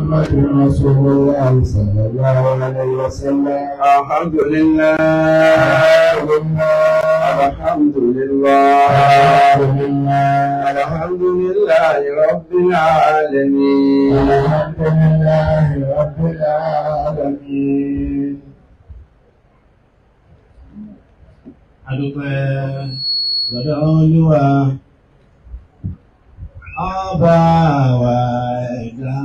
محمد رسول الله صلى الله عليه وسلم الحمد لله الحمد لله الحمد لله الحمد لله رب العالمين الحمد لله رب العالمين adúpẹ́ lọ́dọ̀ olúwa ọba wa ẹ̀dá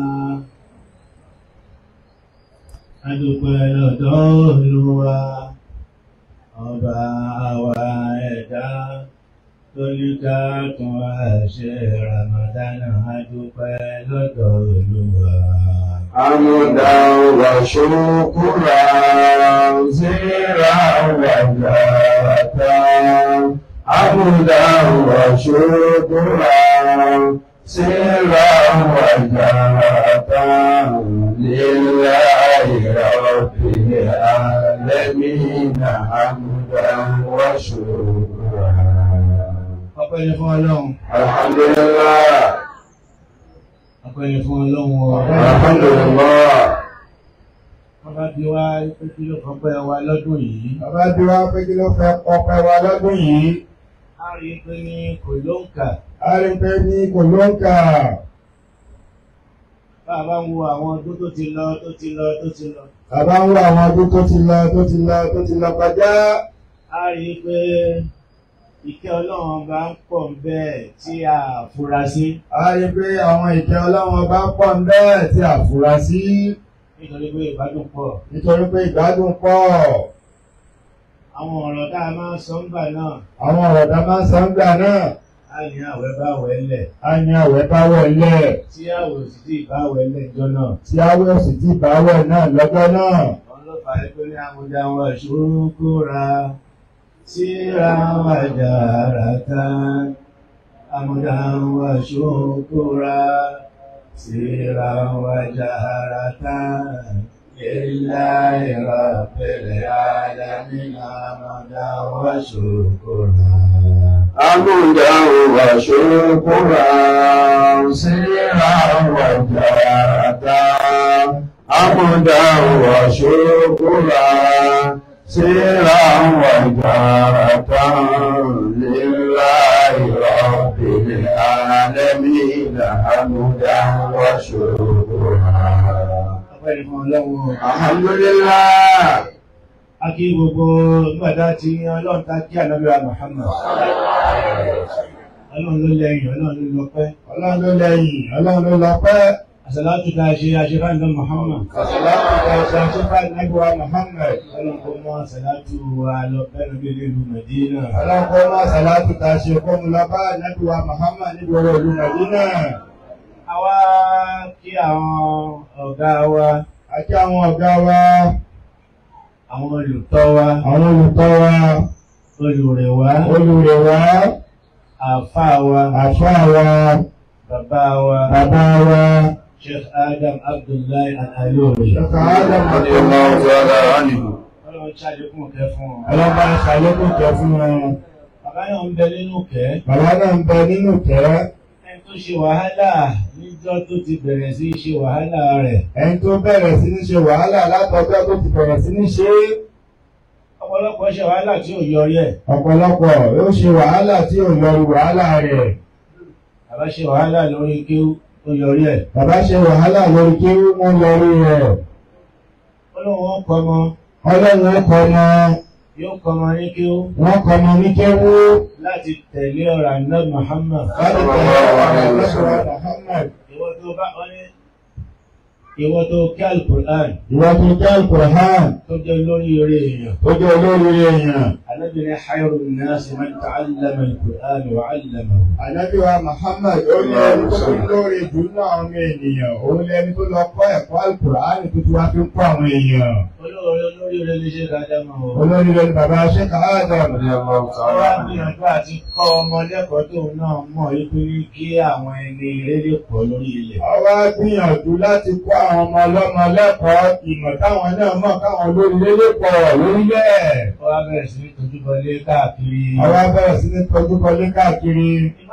adúpẹ́ lọ́dọ̀ olúwa ọba wa ẹ̀dá lóríká tún àṣẹ ramadana adúpẹ́ lọ́dọ̀ olúwa. حمدا وشكرا زيرا وجاتا حمدا وشكرا سرا وجاتا لله رب العالمين حمدا وشكرا ọpẹ́ ni fún ọlọ́run الحمد لله ọpẹ́ ni fún ọlọ́run ọ. الحمد لله wọ́n bá bí wá pé kí ló kọ́ pẹ́ wa lọ́dún yìí. Bàbá bí wá pé kí ló fẹ́ ọpẹ́ wa lọ́dún yìí. a rí i pé ní kò ló ń kà A rí pé ní kò ló ń kà. bá a bá ń wo àwọn ọdún tó ti lọ tó ti lọ tó ti lọ. Bàbá ń wá àwọn ọdún tó ti lọ tó ti lọ tó ti lọ kọjá. a rí i pé ìkẹ́ ọlọ́run bá ń pọ̀ bẹ́ẹ̀ tí a fura sí A rí pé àwọn ìkẹ́ Ọlọ́run bá pọ̀ ń bẹ́ẹ̀ tí a fura sí. nítorí pé ìbádùn pọ̀. Nítorí pé ìgbádùn pọ̀. àwọn ọ̀rọ̀ tá a máa ń sọ ńgbà náà Àwọn ọ̀rọ̀ tá a máa ń sọ ń gbà náà. a ní àwẹ̀ bá wẹ̀ lẹ̀ A ní àwẹ̀ bá wọlé. tí àwẹ̀ sì ti bá wẹ̀ lẹ̀ jọ náà. Tí àwẹ̀ sì ti bá wẹ̀ náà lọ́jọ́ náà. wọ́n ló fà á pé ní àmúdá wọn ṣùkúra síra wàjàrà tán àmúdá wọn ṣùkúra síra wàjàrà tán ilá ìrọ̀pẹ̀lẹ̀ alámìnà àmúdá wọn ṣùkúra. حمدا وشكرا سرا وجاتا حمدا وشكرا سرا وجاتا لله رب العالمين حمدا وشكرا ọpẹ́ ni fún ọlọ́run الحمد لله a kí gbogbo gbàdá tí ọlọ́run ta kí ànábìá Muhammad ọlọ́run ló lẹ́yìn ọlọ́run ló lọ́pẹ́ Ọlọ́run ló lẹ́yìn, Ọlọ́run ló lọ́pẹ́. àṣàlátù tá a ṣe aṣèfáàndà Muhammad Àṣàlátù ta ṣe àṣepá Nàbíwá Muhammad. ọlọ́run kò mọ àṣàlátù wa lọ bẹ́ẹ̀ bí ìlú Medina Ọlọ́run kọ́ máa ṣàlátù ta ṣe kó mu lọ bá Nàbíwá Muhammad nígboro ìlú Màdínà. àwa kí àwọn ọ̀gá wa Àti àwọn ọ̀gá wa, àwọn olùtọ́ wa àwọn olùkọ́ wa, olùrẹ̀ wa olùrẹ̀ wa, àfáà wa àfáà wa, bàbá wa bàbá wa. Sheikh Adam Abdullahi Al-Alori Ṣọ̀kà Adam رضي الله تعالى عنه ọlọ́run ṣàlékún kẹ́ fún wọn. Ọlọ́ba ṣàlékún kẹ́ fún wọn. bàbá náà ń bẹ nínú kẹ́ Bàbá náà ń bẹ nínú kẹ́. ẹni tó ṣe wàhálà níjọ́ tó ti bẹ̀rẹ̀ sí í ṣe wàhálà rẹ̀ Ẹni tó bẹ̀rẹ̀ sí ní ṣe wàhálà látọjọ́ tó ti bẹ̀rẹ̀ sí ní ṣe é. ọ̀pọ̀lọpọ̀ ṣe wàhálà tí ò yọrí ẹ̀ ọ̀pọ̀lọpọ̀ yóò ṣe wàhálà tí ò yọrí wàhálà rẹ̀. bàbá ṣe wàhálà lórí kí ó yọrí ẹ̀ Bàbá ṣe wàhálà lórí kí wọ́n yọrí rẹ̀. ọlọ́run wọn kọ́ ọmọ Ọlọ́run ó kọ́ ọmọ, yóò kọ́ ọmọ ní kí ó wọ́n kọ́ ọmọ ní kéwú. láti tẹ̀lé ọ̀rọ̀ àná Muhammad Láti tẹ̀lé ọ̀rọ̀ Ọlọ́run Muhammad. ìwọ tó bá ọ ní ìwọ tó kí alukur'an Ìwọ tó jẹ́ Al-Qur'an tó jẹ́ lórí eré èèyàn tó jẹ́ olórí èèyàn. Ànábì ní khayru nasi man ta'allama al-Qur'an wa 'allamahu Ànábì wa Muhammad ó ní ẹni tó fi lórí jù náà àwọn ènìyàn. Òun lẹni tó lọ kọ́ ẹ̀kọ́ Al-Qur'an tó ti wá fi ń kọ́ àwọn èèyàn. olórí olórí rẹ̀ lè ṣe dáadáa mọ́ o. Olórí rẹ̀ ni bàbá Sheikh Adam. رضي الله Wọ́n تعالى wá عنه gbìyànjú àti kọ́ ọmọ lẹ́kọ̀ọ́ tóun náà mọ̀ wípé ní kí àwọn ẹni rere pọ̀ lórí ilẹ̀. Àwa gbìyànjú láti kọ́ àwọn ọmọ ọlọ́mọ lẹ́kọ̀ọ́ ìmọ̀ táwọn náà mọ̀ káwọn olórí lélé pọ̀ lórílẹ̀. Wọ́n wá bẹ̀rẹ̀ sí ní tójú bọlé káàkiri. Àwa bẹ̀rẹ̀ sí ní tọ́jú kọlé káàkiri. Ìmọ̀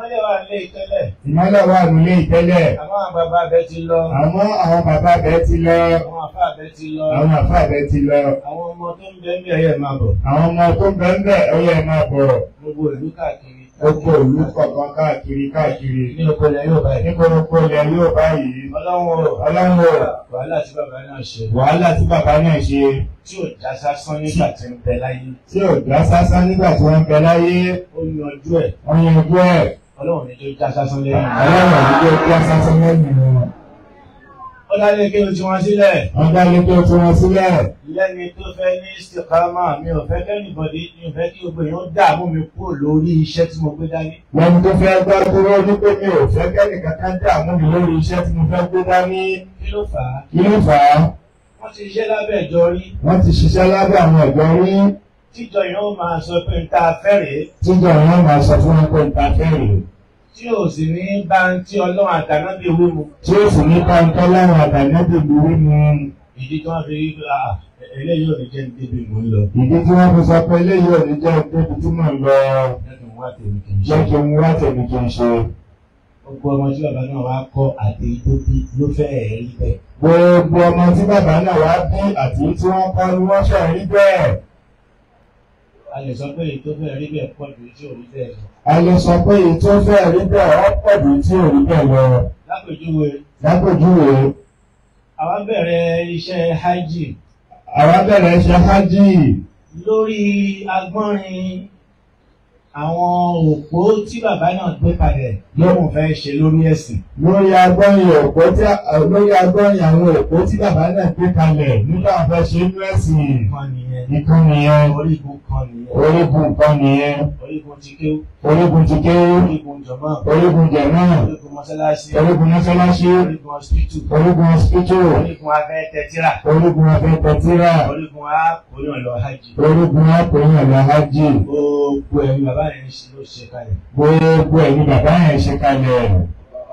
ìmọ́lẹ̀ wà nílé ìtẹ́lẹ̀ ìmọ́lẹ̀ wà nílé ìtẹ́lẹ̀ àwọn àgbààgbà abẹ ti lọ àmọ́ àwọn bàbá bẹ́ẹ̀ ti lọ àwọn àfa abẹ ti lọ àwọn àfáà bẹ́ẹ̀ ti lọ àwọn ọmọ tó ń bẹ ń bẹ ẹyẹ máa bọ̀ àwọn ọmọ tó ń bẹ ń bẹ ó yẹ máa bọ̀ gbogbo ìlú káàkiri gbogbo ìlú kọ̀ọ̀kan káàkiri káàkiri ní oko ilẹ̀ yóò báyìí ní gbogbo ilẹ̀ yóò báyìí ọlọ́run o ọlọ́run o wàhálà tí bàbá náà ṣe wàhálà tí bàbá náà ṣe tí ò já sásán nígbà tí ń bẹ láyé tí ò dá sásán nígbà tí wọ́n ń bẹ láyé ó yanjú ẹ̀ wọ́n yanjú ẹ̀ ọlọ́run ní tó já sásán lẹ́yìn ọlọ́run àdúgbò dá sásán lẹ́yìn wọn. ó dálé kí o ti wọn sílẹ̀ wọ́n dá lé tó tí wọ́n sílẹ̀ lẹ́ni tó fẹ́ ní istikama mi ò fẹ́ kẹ́nìbọ̀dì mi ò fẹ́ kí gbogbo èèyàn dààmú mi kúrò lórí iṣẹ́ tí mo gbé dání lẹ́nu tó fẹ́ gbọ́ dúró ní pé mi ò fẹ́ kẹ́nì kankan dààmú mi lórí iṣẹ́ tí mo fẹ́ gbé dání kí ló fà á kí ló fà á wọ́n ti ṣiṣẹ́ lábẹ́ ìjọ rí wọ́n ti ṣiṣẹ́ lábẹ́ àwọn ẹ̀gbọ́n rí tíjọ yẹn ó máa sọ pé n ta fẹ́rẹ̀ẹ́ tíjọ wọn máa sọ fún wọn pé n ta fẹ́rẹ̀ tí ò sì ní bá ń tí ọlọ́run àtànábì wí mu tí ó sì ní pàǹtọ́ láwọn àtàlẹ́bí lórí mu ìdí tí wọ́n fi rí ah eléyìí ò ní jẹ́ ní débi mò ń lọ ìdí tí wọ́n fi sọ pé eléyìí ò ní jẹ́ débi tí mò ń lọ lẹ́nu wá tèmi kì í ṣe jẹ́ kí n wá tèmi kí n ṣe. gbogbo ọmọ tí bàbá náà wá kọ́ àti tó bí ló fẹ́ ẹ̀ rí bẹ́ẹ̀ gbogbo ọmọ tí bàbá náà wá bí àti tí wọ́n kọ́ ni wọ́n ṣe rí bẹ́ẹ̀. a lè sọ pé èyí tó fẹ́ rí bẹ́ẹ̀ pọ̀ ju tí ò rí bẹ́ẹ̀ lọ a lè sọ pé èyí tó fẹ́ rí bẹ́ẹ̀ ọ́ pọ̀ jù tí ò rí bẹ́ẹ̀ lọ. lápèjúwe lápèjúwe àwa bẹ̀rẹ̀ iṣẹ́ hajj àwa bẹ̀rẹ̀ ṣe hajj lórí agbọ́nrin àwọn òpó tí bàbá náà gbé kalẹ̀ lóhùn fẹ́ ṣe lórí ẹ̀sìn lórí agbọ́nrin òpó tí lórí agbọ́nrin àwọn òpó tí bàbá náà gbé kalẹ̀ nígbà fẹ́ ṣe inú ẹ̀sìn kan nìyẹn nìkan nìyẹn orígun kan nìyẹn orígun kan nìyẹn orígun ti kéwú orígun ti ké orígun jọmọ́ orígun jẹ̀mọ́ orígun mọ́sálásí orígun mọ́sálásí orígun hospital orígun hospital orígun abẹ́ tẹ́tíra orígun afẹ́tẹ̀tìrà orígun akóyàn lọ hajj orígun akọ̀yìn ọ̀làhájì gbogbo ẹ̀rí bàbá rẹ̀ ń ṣe ló ṣe kalẹ̀. gbogbo ẹ̀ ni bàbá yẹn ṣe kalẹ̀.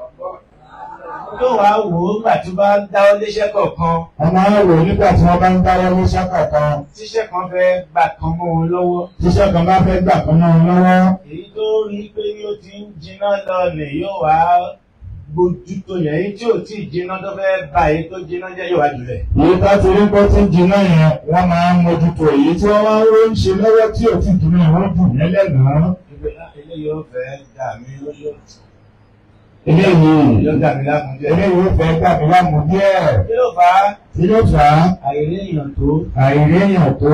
tó wàá wò ó gbà tó bá ń dáwọ́ léṣẹ́ kọ̀ọ̀kan wọ́n máa ń rò nígbà tí wọ́n bá ń dáwọ́ ní sákà kan tíṣẹ́ kan fẹ́ gbà kan mọ́ wọn lọ́wọ́ tíṣẹ́ kan bá fẹ́ gbà kan náà lọ́wọ́ èyí tó rí i pé ní ó ti ń jiná lọlẹ̀ yóò wá gbójú tó yẹn èyí tí ò tí ì jiná tó fẹ́ bá èyí tó jiná jẹ́ yóò wá jùlẹ̀. èyí tó ti rí pé tí ń jiná yẹn wọ́n máa ń mójútó èyí tí wọ́n máa ń ró ń ṣe lọ́wọ́ tí ò tí ì jiná wọ́n jù yẹn lẹ́nàá. ìgbé eléyìí ó fẹ́ dà mí lójú eléyìí yóò dà mí láàmú jẹ́. eléyìí ó fẹ́ gbà mí láàmú díẹ̀ kí ló fà á kí ló fà á àìrí èèyàn tó àìréyàn tó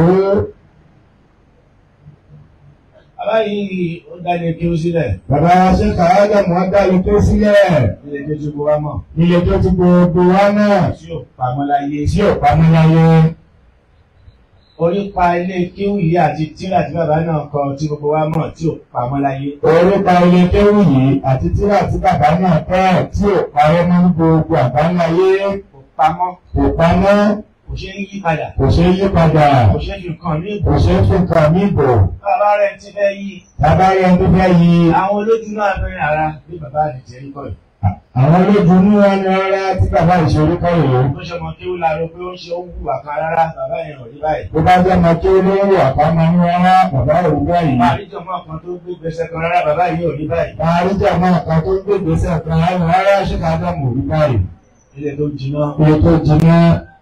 abáyé ó dání kí ó sílẹ̀ bàbá ṣe kàádà mọ́ dá ikú sílẹ̀ ilé tó ti bó wá mọ̀ ilé tó ti gbogbo wa náà tí ò pamọ́ láyé tí ò pamọ́ láyé orí pa ilé kíwù yìí àti tíra tí bàbá náà kọ tí gbogbo wa mọ̀ tí ò pamọ́ láyé orúkọ ilé kéwù yìí àti tíra tí bàbá náà tẹ́ tí ò parẹ́ mọ́ ní gbogbo àbáláyé kò pamọ́ kò pamọ́ kò ṣe é yí padà kò ṣe é yí padà kò ṣe é fi kàn ní ìbò kò ṣe é fi kàn mí bò bàbá rẹ̀ ti fẹ́ yí bàbá yẹn tó fẹ́ yí àwọn olójú náà fẹ́ ara bí bàbá rẹ̀ ti rí kọ́ yìí àwọn olójúnú wọn ni rárá tí bàbá ìṣòro kọ́ yìí bó ṣe ọmọ kíwù láàárọ̀ pé ó ń ṣe ó ń hùwà kan rárá bàbá yẹn ò rí báyìí bó bá jẹ́ ọmọ tó lórí àpamọ́ ní rárá bàbá òru báyìí àríjọmọ́ kan tó gbé gbèsè kan rárá bàbá yìí ò rí báyìí àríjà máa kan tó ń gbé gbèsè kan rárá rárá ṣé ká dá mọ̀ òru báyìí ilé tó jiná iye tó jiná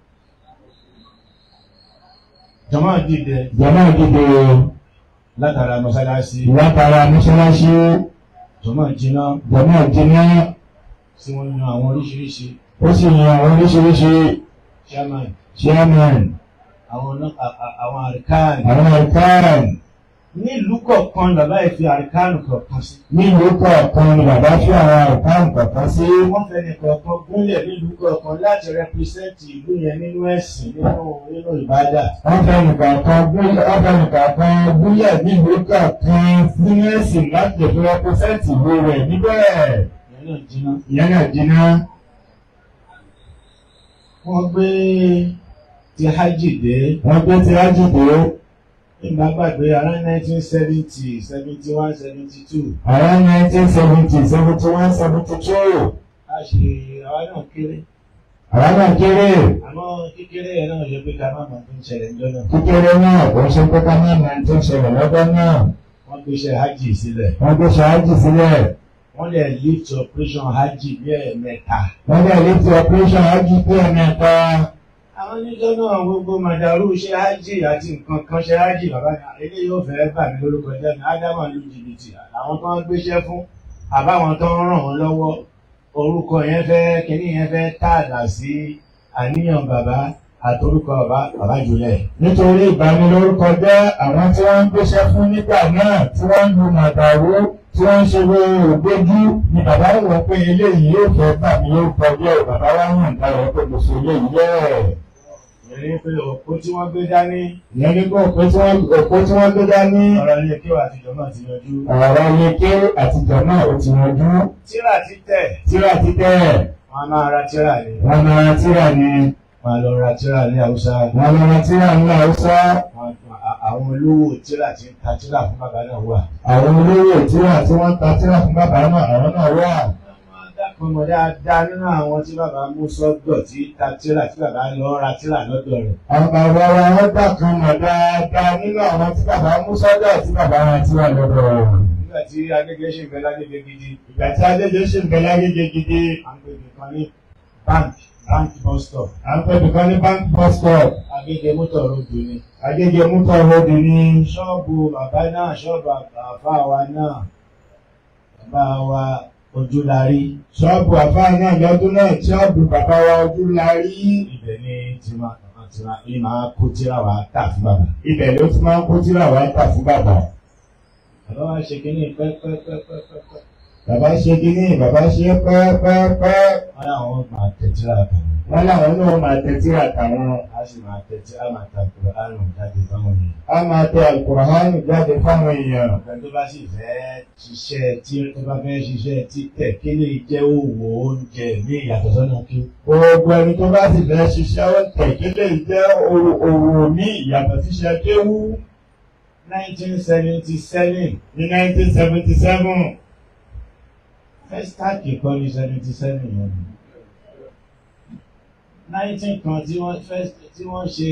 jọmọ́ dìde jẹ́mọ́ ìdíje látara mọ́sálásí látara mọ́ṣáláṣí jọmọ́ jiná jẹ́mọ́ jiná tí wọ́n yan àwọn oríṣiríṣi ó sì yan àwọn oríṣiríṣi chairman chairman àwọn ọ̀nà- a- a- àwọn àríkáàni àwọn ẹ̀kọ́ràn nílùú kọ̀ọ̀kan bàbá yìí fi àríkáànù kọ̀ọ̀kan sí nílùú kọ̀ọ̀kan ni bàbá fi àwọn ẹ̀kọ́ràn kọ̀ọ̀kan sí wọ́n fẹ́ ní kọ̀ọ̀kan gúnlẹ̀ nílùú kọ̀ọ̀kan láti rẹpísẹ́ǹtì ìlú yẹn nínú ẹ̀sìn nínú nínú ìbádà wọ́n fẹ́ nìkan kan gúnlẹ̀ wọ́n fẹ́ nìkan kan gúnlẹ̀ nílùú kọ̀ọ̀kan fún ẹ̀sìn láti lè fi rẹpẹ́sẹ̀ntì ìwé rẹ̀ níbẹ̀ ìyẹn náà jiná. ìyẹn náà jiná wọ́n gbé ti hajj dé wọ́n gbé ti rájì dé nígbà gbàgbé around nineteen seventy seventy one seventy two around nineteen seventy seventy one seventy two a ṣe àwa náà kéré àwọn náà kéré àmọ́ kékeré yẹn náà yẹ pé ká má máa tó ń ṣẹlẹ̀ níjọ́ náà kékeré náà kò ń ṣe pé ká má máa tó ń ṣẹlẹ̀ lọ́dọ́ náà wọ́n gbé iṣẹ́ hajj sílẹ̀ wọ́n gbé ṣáájì sílẹ̀ wọ́n lè lift operation hajj bí ẹ̀ẹ̀mẹ́ta. wọ́n dẹ̀ létí operation hajj pé ẹ̀mẹ́ta. àwọn oníjọ́ náà gbogbo màdàrú ṣe hajj àti nǹkan kan ṣe hajj bàbá mi ilé yóò fẹ́ bà mí lórúkọ jẹ́ mi ádámà lu jìbìtì àwọn tó ń gbéṣẹ́ fún àbáwọn tó ń ràn wọ́n lọ́wọ́ orúkọ yẹn fẹ́ kínní yẹn fẹ́ tààdà sí àníyàn bàbá àtorúkọ bàbá bàbá jùlẹ̀. nítorí ìbanilórúkọ jẹ́ àwọn tí wọ́n ń gbéṣẹ́ fún nígbà náà tí wọ́n ń lu màdàrú tí wọ́n ń ṣe ògbójú ni bàbá wò pé eléyìí yóò fẹ́ bà mí lórúkọ jẹ́ bàbá wa yàn dára pé mo ṣe eléyìí bẹ́ẹ̀. ìrírí pé òkú tí wọ́n gbé dání ìyẹn ní kó òpó tí wọ́n òpó tí wọ́n gbé dání ọ̀rọ̀ ilé kí wà àtijọ́ náà ti yanjú. ọ̀rọ̀ ilé àtijọ́ náà ò ti yanjú tíra títẹ̀ tíra títẹ̀ wọ́n á máa ra tíra ni wọn máa ra tíra ni wọ́n á lọ ra tíra ní haúsá wọn máa ra tíra ní haúsá Wọ́n- à- àwọn olówó tíra tí ń ta tíra fún bàbá náà wà. àwọn olówó tíra tí wọ́n ń ta tíra fún bàbá náà àwọn náà wà. Dákun mọ̀ dáadáa nínú àwọn tí bàbá mú sọ́dọ̀ tí ta tíra tí bàbá lọ ra tíra lọ́dọ̀ rẹ̀. àwọn bàbá wa wọ́n gbà kan mọ̀ dáadáa nínú àwọn tí bàbá mú sọ́dọ̀ tí bàbá wọn tíra lọ́dọ̀ rẹ̀. Nígbà tí Adégé ṣì ń bẹ lágbègbè gidi, ìgbà tí adéjọ́ ṣe ń bẹ lágége gidi à ń pè nìkan ní bank bank bus stop. à ń pẹ́ nìkan ní bank bus stop Agége mọ́tò ròdù ni. agége mútọ̀ ròdì ní Ṣọ́ọ̀bù bàbá náà ṣọ́ọ̀bù àfà wa náà. Bàbá wa ojúlarí. ṣọ́ọ̀bù àfáà náà lọ́dún náà ṣọ́ọ̀bù bàbá wa ojú la rí Ibẹ̀ ni tiwa tiwa ní máa kó tíra wa tà fún bàbá. ibẹ̀ ló ti máa ń kó tíra wá tà fún bàbá. Bàbá wa ṣe kínní pẹ́pẹ́pẹ́pẹ́pẹ́. bàbá ṣe kínní bàbá ṣe pẹ́ẹ́pẹ́ẹ́pẹ́ Wọ́n láwọn máa tẹ̀ tíra kan. wọ́n láwọn náà máa tẹ tíra tàwọn a sì máa tẹ̀tí a máa ta kúrò àrùn jáde fáwọn èèyàn. á máa tẹ àlùkùránì jáde fáwọn èèyàn. ọ̀gbẹ́ni tó bá sì fẹ́ ṣiṣẹ́ tí tó bá fẹ́ ṣiṣẹ́ títẹ̀ kí lè jẹ́ òwò oúnjẹ ní ìyàtọ̀ sọ́nà kí. gbogbo ẹni tó bá sì fẹ́ ṣiṣẹ́ ó tẹ̀kílẹ̀ jẹ́ òwò ní ìyàtọ̀ ṣíṣe kéwú nineteen seventy seven ní 1977 festac kọ́ ní seventy seven yẹn. nineteen kan tí wọ́n fẹ́ tí wọ́n ṣe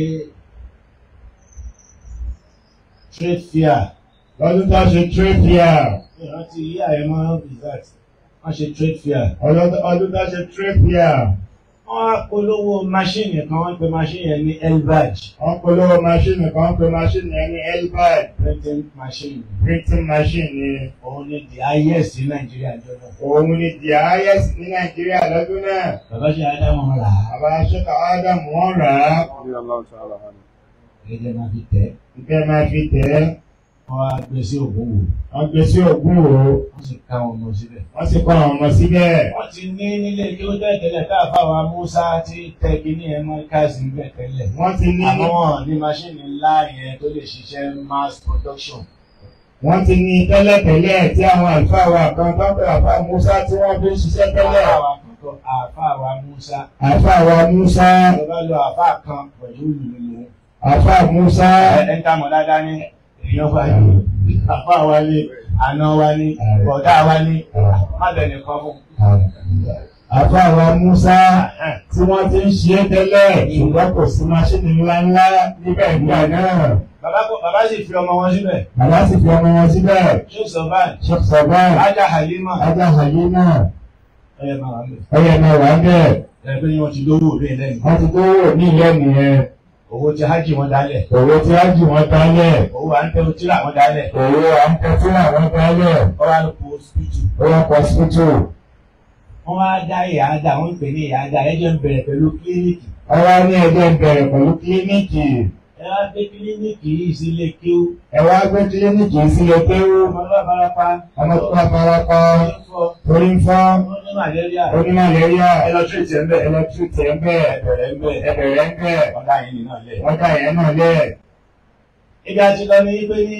trade fair lọ́dún tó ṣe trade fair ìrántí yí àyẹ̀mọ́ result wọ́n ṣe trade fair. ọlọ́dún ọdún tó ṣe trade fair wọ́n á polówó máṣíìnì kan wọ́n pe máṣíìnì yẹn ní elbaj wọ́n polówó máṣíìnì kan pé máṣíìnì yẹn ní elbad printing machine. printing machine ni òun ni the highest ní nàìjíríà jọlọ. òun ni the highest ní nàìjíríà lọ́dún náà bàbá ṣe ádámù rà á. àbá ṣẹ́ka ádámù wọ́n rà á gẹ́gẹ́ máa fi tẹ̀. ìfẹ́ máa fi tẹ̀ ẹ́ wọ́n á gbé sí ògùn wò. wọ́n gbé sí ògùn o wọ́n sì ká wọn mọ síbẹ̀. wọ́n sì kọ́ àwọn ọmọ síbẹ̀ wọ́n ti ní nílé kí ó tẹ̀tẹ̀lẹ̀ káàfà wa Musa ti tẹ kíní ẹ̀ mọ́ káàsì ń bẹ̀ tẹ́lẹ̀. wọ́n ti ní àmọ́ wọn ní máṣíìnì ńlá yẹn tó lè ṣiṣẹ́ mass production. wọ́n ti ní tẹ́lẹ̀tẹ́lẹ̀ tí àwọn àlùfáà wa kan tó ń pè àfáà Musa tí wọ́n fi ń ṣiṣẹ́ tẹ́lẹ̀ àfà wa kankan àfà wa Musa. àfáà wa Musa ìjọba lo àfà kan pẹ̀lú ìlú àfáà Musa ẹ̀ ń tàmọ̀ dáadáa ní èèyàn wa ní àfà wa ní àna wa ní bọ̀dá wa ní má bẹ̀rẹ̀ kan fún. àfáà wa Musa tí wọ́n ti ń ṣe é tẹ́lẹ̀ ṣùgbọ́n kò sí máṣíìnì ńláńlá níbẹ̀ ìgbà náà Bàbá kò- bàbá sì fi ọmọ wọn síbẹ̀. bàbá sì fi ọmọ wọn síbẹ̀ Sheikh Sọ̀bán, Sheikh Sọ̀bán Ajá Halima, ajá Halima ẹ̀yẹ máa wà ń bẹ̀. ọyẹ náà wà bẹ́ẹ̀ Ẹ̀ pé wọ́n ti lówó òbí lẹ́nu. wọ́n ti tó wò ní ìyẹn nìyẹn Owó tí hajj wọn dálẹ̀. òwò tí wọ́n jù wọ́n dálẹ̀ Owó à ń tẹ́ otí làwọn dálẹ̀. òwò à ń tẹ́tí àwọn dálẹ̀ Wọ́n wá lọ po hospital. ó wọ́n pọ̀ sípítù Wọ́n wá dá ìyáàdá, wọ́n ń pè ní ìyáàdá. Ẹjọ́ ń bẹ̀rẹ̀ pẹ̀lú kílíníkì. ọwọ́ ní ẹgbẹ́ bẹ̀rẹ̀ pẹ̀lú kílíníkì Ẹ wá gbé kílíníkì yìí sílé kíó. ẹ wá gbé kílíníkì sílẹ̀ kéwú Ọmọ bá farapa. ọmọ tó bá farapa Ó ń fọ. torí ń fọ́ Ó ní màlẹ́ríà. onímọ̀lẹ́ríà Ẹ lọ tírìtì ẹ̀ ń bẹ̀. ẹlẹ́tíríkì ẹ̀ ń bẹ̀ Ẹbẹ̀rẹ̀ ń bẹ̀. ẹbẹ̀rẹ̀ ń bẹ̀ Wọ́n dá yín nínú ọ̀lẹ́. wọ́n dá ìyẹn náà lẹ̀ Ibi àti lọ ní pé ní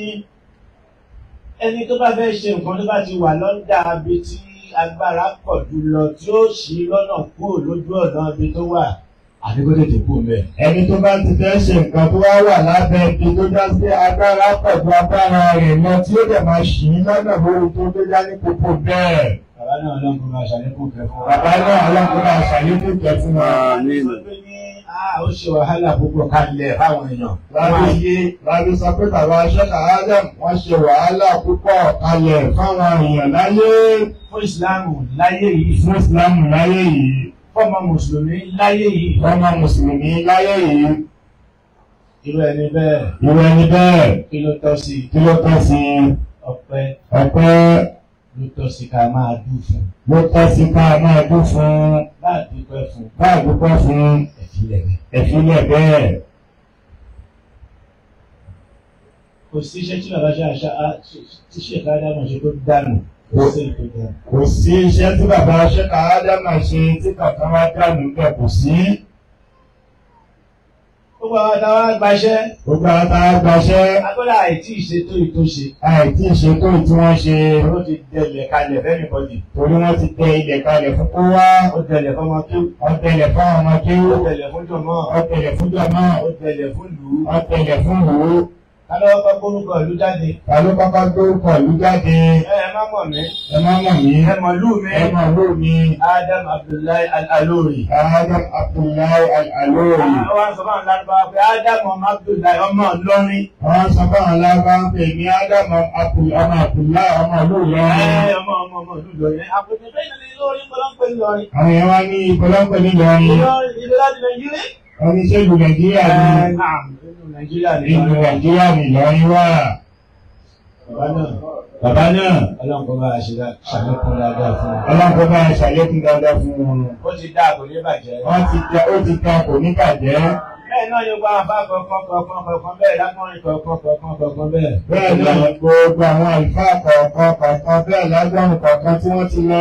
ẹni tó bá fẹ́ ṣe nǹkan tó bá ti wà lọ́dà ibi tí agbára pọ̀ jùlọ tí ó ṣí lọ́nà kúrò lójú ọ̀nà ibi tó wà àbí kó tètè kú mẹ́. ẹni tó bá ti fẹ́ ṣe nǹkan tó wá wà lábẹ́ ibi tó já sí agbára pẹ̀lú agbára rẹ̀ lọ tí ó dẹ̀ máa ṣì í lọ́nà lórí tó gbé dání gbogbo bẹ́ẹ̀. Bàbá náà lọ́n kó máa ṣàlékún kẹ fún wa. bàbá náà ọlọ́kùnrin àṣàlékún kẹ fún wa. Sọ pé ní "Ah, ó ṣe wàhálà púpọ̀ kalẹ̀ fáwọn èèyàn Láti- wọ́n ayé Láti sọ pé bàbá Ṣẹ́ka Adam wọ́n ṣe wàhálà púpọ̀ kalẹ̀ fáwọn èèyàn láyé fún ìsìláàmù láyé yìí fún fún Ìsìlámù láyé yìí, fọ́mọ mùsùlùmí láyé yìí fọ́mọ Mùsùlùmí láyé yìí. irú ẹni bẹ́ẹ̀ Irú ẹni bẹ́ẹ̀ kí ló tọ́ sí kí ló tọ́ sí ọpẹ́ ọpẹ́ ló tọ́ sí ká máa dùn fún ló tọ́ sí ká máa dún fún bá a dúpẹ́ fún bá àdúpẹ́ fún ẹ̀fílẹ̀ rẹ̀. ẹ̀fílẹ̀ bẹ́ẹ̀. kò sí iṣẹ́ tí bàbá ṣe àṣà á- tí ṣèkà dámọ̀ ṣe tó dànù kò sí ètò dànù. Kò sí iṣẹ́ tí bàbá Ṣẹ́ka Ádámà ṣe tí kankan wá dànù bẹ́ẹ̀ kò sí. gbogbo àwọn táwa gbaṣẹ́ Gbogbo àwọn tá a gbaṣẹ́ agbọ́dọ̀ àìtí ìṣètò ìtòṣe àìtí ìṣètò tí wọ́n ṣe ó ti dẹlẹ̀ kalẹ̀ fẹ́mi bọ́dì torí wọ́n ti tẹ ilẹ̀ kalẹ̀ fún kó wá. ó dẹlẹ̀ fọmọ tó Wọ́n tẹlẹ̀ fún àwọn ọmọ kí ó dẹlẹ̀ fún jọmọ́ wọ́n tẹlẹ̀ fún jọmọ́ ó dẹlẹ̀ fún lù ú. wọ́n tẹlẹ̀ fún wò ó. kálọ́wọ́ kọ́ gbórúkọ ìlú jáde Ta ló kọ́kọ́ gbórúkọ ìlú jáde? ẹ ẹ má mọ̀ mí Ẹ má mọ̀ mí. ẹ mọ̀ lù mí Ẹ mọ̀ ló mi. Adam Abdullahi Al-Alori. Adam Abdullahi Al-Alori. àwọn sọ fún àwọn lárúbáwá pé Adam ọmọ Abdullahi ọmọ Ìlọrin Wọ́n sọ fún àwọn alábá ń pè ní Adam Abdul- ọmọ Abdullahi ọmọ ìlú Ìlọrin. ẹ ọmọ ọmọ ọmọ ìlú Ìlọrin àpòtẹ́ bẹ́ẹ̀ ni Ìlọrin kọ́lọ́pẹ́ Ìlọrin. Àwọn èèyàn wá ní ìpọlọ́pẹ̀ nílọrin. Ìlọrin ìlú láti Nàìjíríà. Oníṣẹ́ ìlú Nàìjíríà Ẹ ní náà nínú Nàìjíríà ní ìlú Nàìjíríà ní Ìlọrin wà. Bàbá náà Bàbá náà, ọlọ́run kó bá a ṣe dá- ṣàlékún dáadáa fún un. ọlọ́pọ̀ bá ṣàlékún dáadáa fún wọn. Ó ti dá àbò ní bàjẹ́. Wọ́n ti tẹ ó ti tẹ kò ní bàjẹ́. Bẹ́ẹ̀ náà yóò gba àbá kọ̀ọ̀kan kọ̀ọ̀kan kọ̀ọ̀kan bẹ́ẹ̀ lákùnrin kọ̀ọ̀kan kọ̀ọ̀kan kọ̀ọ̀kan bẹ́ẹ̀. Bẹ́ẹ̀ náà ni gbogbo àwọn àlùfáà kọ̀ọ̀kan kọ̀ọ̀kan bẹ́ẹ̀ lágbọ́n kọ̀ọ̀kan tí wọ́n ti lọ.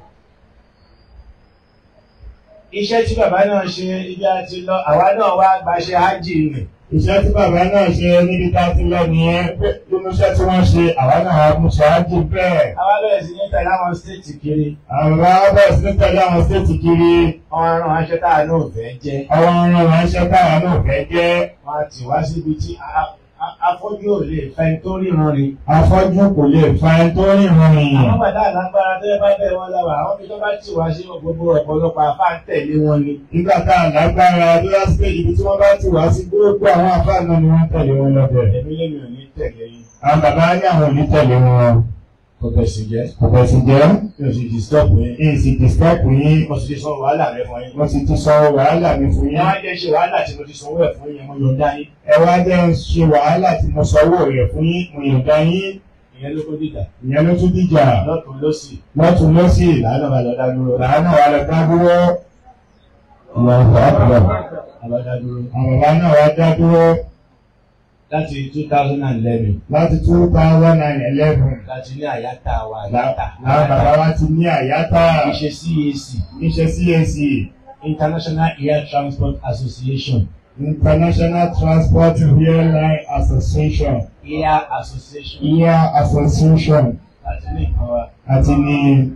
Iṣẹ́ tí bàbá náà ṣe ibi àti lọ, àwa náà wá gbaṣẹ́ hájì rẹ̀. Iṣẹ́ tí bàbá náà ṣe níbi tá a ti lọ nìyẹn pé nínú iṣẹ́ tí wọ́n ṣe àwa náà á mú ṣáájú bẹ́ẹ̀. Àwa bẹ̀rẹ̀ sí ní tẹ̀lé àwọn stéètì kiri. Àwọn bàbá bẹ̀rẹ̀ sí ní tẹ̀lé àwọn stéètì kiri. Wọ́n á rán aṣọ táà náà fẹ́ jẹ́. Àwọn ọ̀ràn ránṣẹ́ táwa náà fẹ́ jẹ́. Wọ́n á tì wá síbi tí a- a- afọ́jú ò lè fẹ́ tó ríran rí. Afọ́jú kò lè fa ẹni tó ríran rìn. Àwọn bàdá àlágbára tó yẹ bá bẹ̀ wọ́n láwà, àwọn ibi tó bá tì wá sí gbogbo ọ̀pọ̀lọpọ̀ àfá ń tẹ̀lé wọn ni. Nígbà tá a lágbára tó yá sí pé ibi tí wọ́n bá ti wá sí gbogbo àwọn àfáà náà ni wọ́n tẹ̀lé wọn lọ́bẹ̀. Èmi lèmi ò ní tẹ̀lé yín. Àwọn bàbá ní àwọn ò ní tẹ̀lé wọn. Kò bẹ̀ sì jẹ́. Kò bẹ̀ sì jẹ́. Mi ò sì disturb yín. Èyí sì dìstọ́pù yín. Mo sì ti sọ wàhálà rẹ fún yín. Wọ́n sì ti sọ wàhálà mi fún Wọ́n yín. á jẹ́ ṣe wàhálà tí mo ti sanwó ẹ̀ fún yín, mo yọ̀ǹda yín. Ẹ wá jẹ́ ń ṣe wàhálà tí mo sanwó rẹ̀ fún yín. Mo yọ̀ǹda yín. Ìyẹn ló kó dìjà. Ìyẹn ló tún dìjà. Lọ́tún lọ́sì. Lọ́tún lọ́sì. Làánà bá lọ dá dúró. Làánà wà lọ dá dúró. Allahu Akbar. Àbá dá dúró. Àwọn bàbá náà wá dá dúró Láti two thousand and eleven. láti two thousand and eleven. Láti ní àyátà wa àyátà. Làwọn bàbá wa ti ní àyátà. Ìṣe CAC. Níṣẹ́ CAC. International Air Transport Association. International Transport Airline Association. Air Association. Air Association. Láti ní nǹkan wa. Àti ní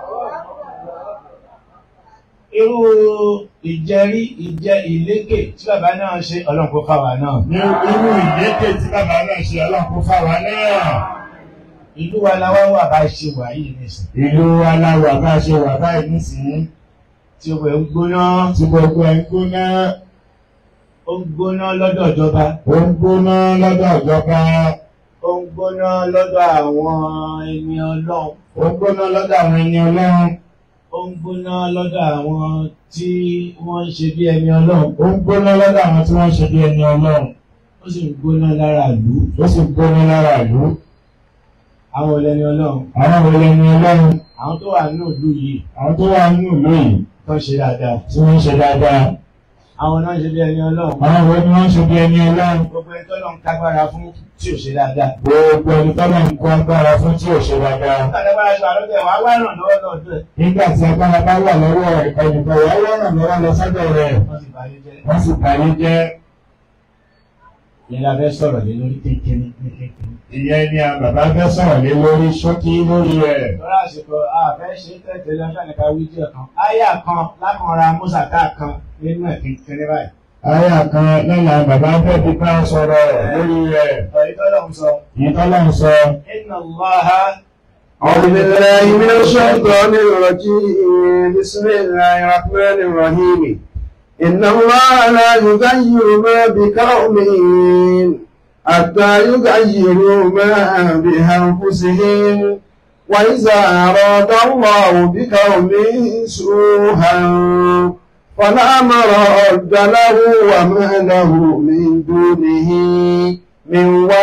Irú ìjẹrí ìjẹ ìlékè tí bàbá náà ṣe ọlọ́run kó fáwa náà. ní irú ìlékè tí bàbá náà ṣe ọlọ́pọ̀ fáwa náà. Ìlú wa la wá wà bá ṣe wà yìí nìsín. Ìlú aláwọ̀ bá ṣe wà báyìí nísìnyí. Tí ó wẹ̀ ń gbóná. Tí gbogbo ẹ̀ ń gbóná. Ó ń gbóná lọ́dọ̀ ìjọba. Ó ń gbóná lọ́dọ̀ ìjọba. Ó ń gbóná lọ́dọ̀ àwọn ẹni ọlọ́run. Ó ń gbóná lọ́dọ̀ àwọn ẹni ọlọ́run. Ó ń gbóná lọ́dọ̀ àwọn tí wọ́n ń ṣe bí ẹni ọlọ́run. Ó ń gbóná lọ́dọ̀ àwọn tí wọ́n ṣe bí ẹni ọlọ́run. Ó sì ń gbóná lára ìlú. Ó sì ń gbóná lára ìlú. Àwọn olẹ́ni ọlọ́run. Àwọn wo lẹni ọlọ́run? Àwọn tó wà nínú ìlú yìí Àwọn tó wà nínú ìlú yìí tó ń ṣe dáadáa. tí wọ́n ń ṣe dáadáa. Àwọn náà ń ṣe bí ẹni ọlọ́run. Àwọn wo ni wọ́n ń ṣe bí ẹni ọlọ́run? Gbogbo ẹni tó lọ ń kágbára fún tí ò ṣe dáadáa. Gbogbo ẹni tọ́lá ń kó agbára fún tí ò ṣe dáadáa. Nígbà tí agbára ṣe àlọ́bẹ̀ wá wá ràn lọ́wọ́ lọ́dọ̀ ẹ̀. Nígbà tí agbára bá wà lọ́wọ́ rẹ̀, ẹnìkan wà lọ́rùn lọ́wọ́ lọ sọ́dọ̀ rẹ̀. Wọ́n sì báyé jẹ́. Wọ́n sì bàyé jẹ́. Ìyẹn la fẹ́ sọ̀rọ̀ lé lórí kékeré ní kékeré. Ìyẹn ni a bàbá fẹ́ sọ̀rọ̀ lé lórí ṣókí lórí rẹ̀. Lọ́rọ̀ àsìkò àfẹ́ ṣe tẹ̀tẹ̀ lọ́sàn nípa wídíò kan. Áyà kan lákànra Mùsàká kan nínú ẹ̀ kékeré báyìí. Àyà kan lọ́la bàbá fẹ́ fi bá sọ̀rọ̀ lórí rẹ̀. Ọ̀yí tọ́lọ̀ ń sọ. Ìtọ́lá ń sọ. Inna Allaha أعوذ بالله من الشيطان الرجيم بسم الله الرحمن الرحيم إن الله لا يغير ما بقوم حتى يغيروا ما بأنفسهم وإذا أراد الله بقوم سوءا فلا مرد له وما له من دونه من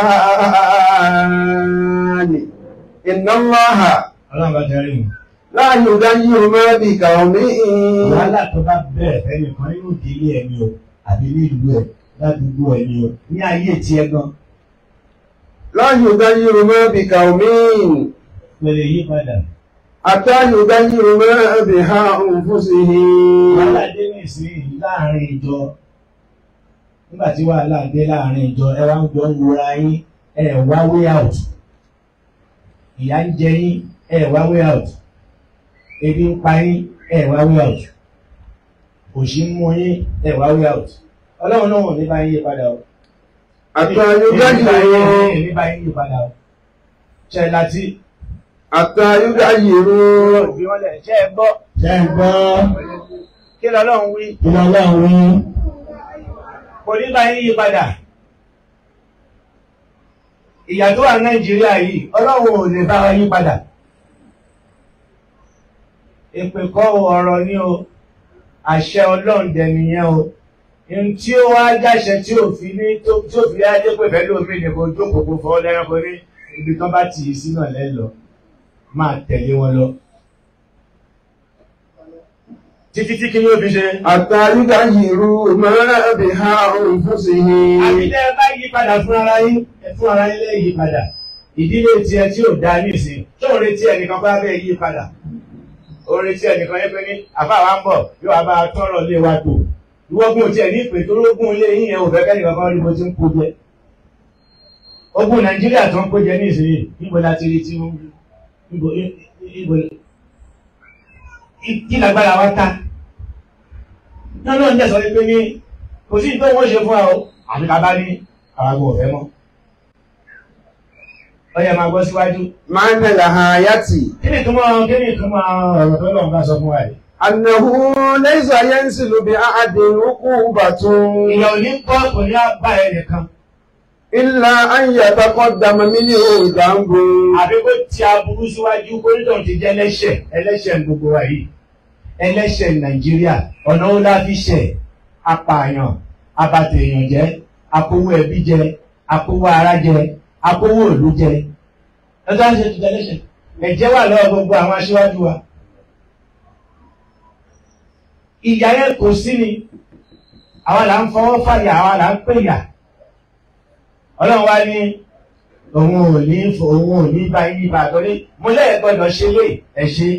وال إن الله ọlọ́run bá jẹ́ rí mi. لا يغير ما بقوم wàhálà tó bá bẹ̀rẹ̀ fẹ́nìkan nínú ìdílé ẹni o àbí ní ìlú ẹ̀ ládùúgbò ẹni o ní ayé tiẹ̀ gan لا يغير ما بقوم pẹ̀lẹ́ yí padà. حتى يغير ما بأنفسهم wàhálà dé nísìnyí láàrin ìjọ nígbà tí wàhálà dé láàrin ìjọ ẹ wá ń jọ ń wura yín ẹ wá way out ìyà ń jẹ yín ẹ wá way out ebi ń pa yín ẹ wá way out òṣì ń mú yín ẹ wá way out ọlọ́run náà ò ní bá yín yí padà o. حتى يغيروا Èmi bá yín yí padà o. Ṣé láti حتى يغيروا òbí wọn lẹ̀ ṣé ẹ gbọ́? ṣe ń gbọ́ Kí lọ́lọ́run wí? kí lọ́lọ́run wí Kò ní bá yín yí padà. Ìyà tó wà Nàìjíríà yìí, ọlọ́run ò lè bá wa yí padà. Èpè kọ́ o, ọ̀rọ̀ ni o, àṣẹ ọlọ́run dẹ̀ nìyẹn o. Ohun tí ó wá jáṣẹ tí ò fi ní tó tí ò fi ajé pé bẹ́ẹ̀ lómi ni kò jókòó kó fọwọ́ lẹ́ranko ní ibi tán bá tì í sí náà lẹ́lọ. Máa tẹ̀lé wọn lọ. Títí tí kí ni ó fi ṣe? حتى يغيروا ما بأنفسهم Àbídẹ́ bá yí padà fún ara yín, ẹ fún ara yín lè yí padà. Ìdílé tiẹ̀ tí ò dá nísìn, tó ń retí ẹnìkan bá bẹ́ẹ̀ yí padà. Ó retí ẹnìkan yẹn pé ní àbá wa ń bọ̀, yóò wá bá a tọrọ lé wa tò. Ìwọ́gun tiẹ̀ ní ìpè tó lógún ilé yín yẹn ò fẹ́ kẹ́nìkan kan rí bó ti ń kó jẹ. Ogun Nàìjíríà tó ń kó jẹ ní ìsinyìí, níbo la ti rí tí wọ́n níbo níbo kí lágbára wa ta. Náà náà ń jẹ́ sọ pé ní kò sí ìtọ́ wọ́n ṣe fún wa o àti ká bá ní àwọn agbó ọ̀fẹ́ mọ́. ó yẹ máa gbọ́ síwájú. معنى الآية kí ni ìtumọ̀ kí ni ìtumọ̀ ọ̀rọ̀ tó lọ́n bá sọ fún wa yìí. أنه ليس ينزل بأحد عقوبة ìyà ò ní kọ́ kò ní bá ẹ nìkan. إلا أن يتقدم منه ذنب àbí kó ti aburú síwájú kó nítorí ti jẹ́ ẹlẹ́ṣẹ̀ ẹlẹ́ṣẹ̀ gbogbo wa yìí. ẹlẹ́ṣẹ̀ Nàìjíríà ọ̀nà ó láfi ṣẹ̀ apààyàn abatèèyàn jẹ́ akówó ẹbí jẹ akówó ara jẹ akówó òlú jẹ. ẹjọ́ ń ṣe ti jẹ́ ẹlẹ́ṣẹ̀. ẹ̀jẹ̀ wà lọ́wọ́ gbogbo àwọn aṣíwájú wa. ìyà yẹn kò sí ni àwa là ń fọwọ́ fàyà àwa là ń pèyà ọlọ́run wá ní òun ò ní fò òun ò ní bá yí bá torí mo lẹ́yìn gbọ́dọ̀ ṣe lé ẹ̀ ṣe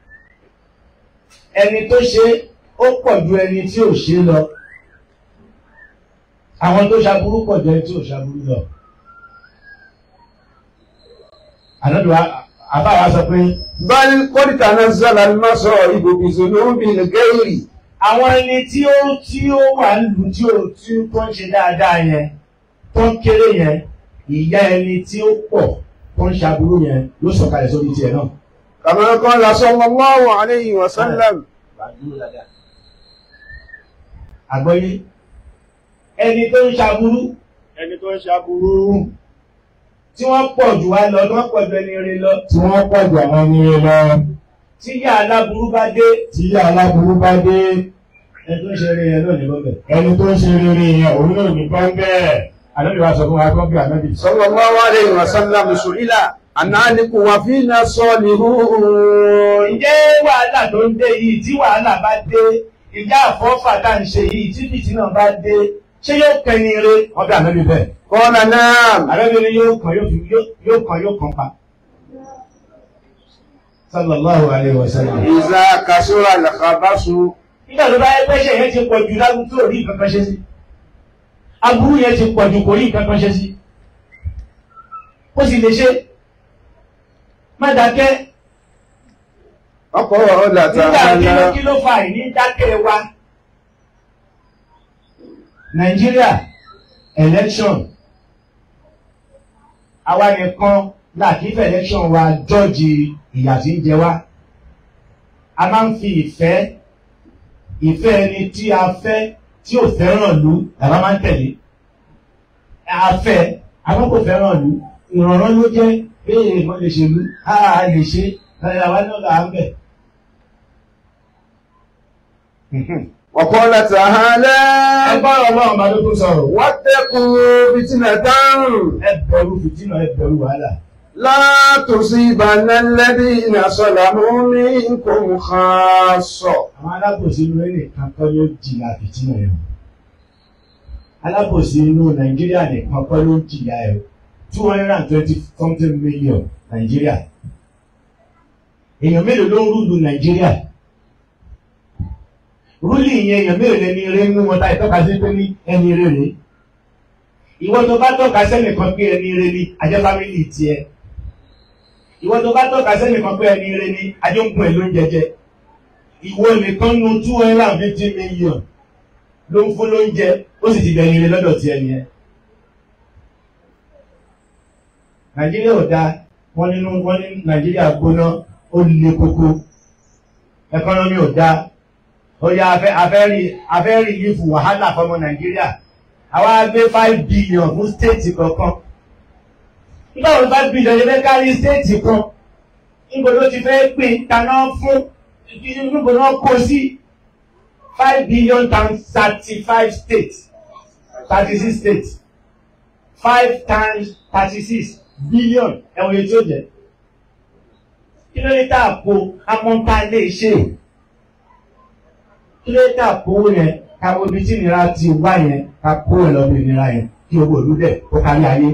ẹni tó ṣe ó pọ̀ ju ẹni tí ò ṣe lọ àwọn tó ṣaburú pọ̀ ju ẹni tí ò ṣaburú lọ. ànádùá àbáwá sọ pé بل قد تنزل المصائب بذنوب الغير àwọn ẹni tí ó tí ó wà nílùú tí ó tí ó tó ń ṣe dáadáa yẹn tó ń kéré yẹn ìyá ẹni tí ó pọ̀ tó ń ṣaburú yẹn ló sọ̀kalẹ̀ sórí tiẹ̀ náà. كما قال صلى الله عليه وسلم àgbọ́yé ẹni tó ń ṣaburú ẹni tó ń ṣaburú tí wọ́n pọ̀ jù wá lọ tí wọ́n pọ̀ jù ẹni rere lọ tí wọ́n pọ̀ jù àwọn ẹni rẹ̀ lọ tí yá aláburú bá dé tí aláburú bá dé ẹni tó ń ṣe rere yẹn náà ní bọ́bẹ̀. ẹni tó ń ṣe rere yẹn òun náà ní bọ́ńbẹ́ ànábì wa sọ fún wa kọ́ bí ànábì. صلى الله عليه وسلم سئل أن أهلك وفينا صالحون ǹjẹ́ wàhálà tó ń dé yìí tí wàhálà bá dé ìjà àfọ́fà tá à ń ṣe yìí tí fìtínà bá dé ṣé yóò kẹ́ni re wọ́n bí ànábì bẹ́ẹ̀. قال نعم ànábì ni yóò kàn yóò fi- yóò- yóò kàn yóò kàn pa. sallallahu alayhi wa sallam. إذا كسر الخبث nígbà tó bá yẹ pẹ́ṣẹ̀ yẹn ti pọ̀ jù lágùn tó rí nǹkan kan ṣe sí. aburú yẹn ti pọ̀ jù kò rí nǹkan kan ṣe sí. ó sì lè ṣe má dákẹ́ وقال nígbà kí ló تعالى kí ló fa ìní dákẹ́ wa. Nàìjíríà election àwa nìkan làkífẹ́ election wa jọ́ọ̀jì ìyà tí ń jẹ wá. A máa ń fi ìfẹ́ ìfẹ́ ẹni tí a fẹ́ tí ò fẹ́ràn ìlú làwọn máa ń tẹ̀lé a fẹ́ àwọn kò fẹ́ràn ìlú ìrànràn ló jẹ́ bẹ́ẹ̀ mo lè ṣèlú a lè ṣe àwa náà là ń bẹ̀. وقال تعالى ẹgbọ́n ọlọ́run bá ló tún sọ̀rọ̀ واتقوا فتنة ẹ bẹ̀rù fìtínà ẹ bẹ̀rù wàhálà. لا تصيبن الذين ظلموا منكم خاصة àwọn alábòsí inú ẹnì kan kọ́ ló jìyà fìtínà ẹ̀ o alábòsí inú nàìjíríà nìkan kọ́ ló jìyà ẹ̀ o two hundred and twenty something million nàìjíríà èèyàn mélòó ló ń rúlu nàìjíríà rúlì yẹn èèyàn mélòó lẹni eré nínú wọn táyì tọ́ka sí pé ní ẹni eré rè ìwọ tó bá tọ́ka sẹ́nìkan pé ẹni eré ni ajẹ́ fámìlì tiẹ̀ ìwọ tó bá tọ́ka sẹ́nìkan pé ẹni eré ni ajẹ́ ń gun ẹ̀ ló ń jẹjẹ ìwọ nìkan nu two hundred and fifty million ló ń fún lóúnjẹ ó sì ti dẹni ire lọ́dọ̀ tí ẹni ẹ. nàìjíríà ò dáa wọ́n nínú wọ́n ní nàìjíríà gbóná ó le koko ẹkọ́nọ́mì ò dáa ó yá afẹ́ afẹ́rí afẹ́rí yífù wàhálà fọmọ nàìjíríà àwa gbé five billion fún stéètì kọ̀ọ̀kan nígbà wo five billion yẹn fẹ́ kárí stéètì kan níbo ló ti fẹ́ pín taná fún níbo ni wọ́n kó sí five billion times thirty five states thirty six states five times thirty six billion ẹ̀wọ̀n yẹn tí ó jẹ́ kí ló dé tá a kó amọ́ta lè ṣe kí ló dé tá a kó yẹn ká wo ibi tí ìnira ti wá yẹn ká kó ẹ̀ lọ́ọ́ bí ìnira yẹn kí owó ìlú dẹ̀ kó kárí ayé.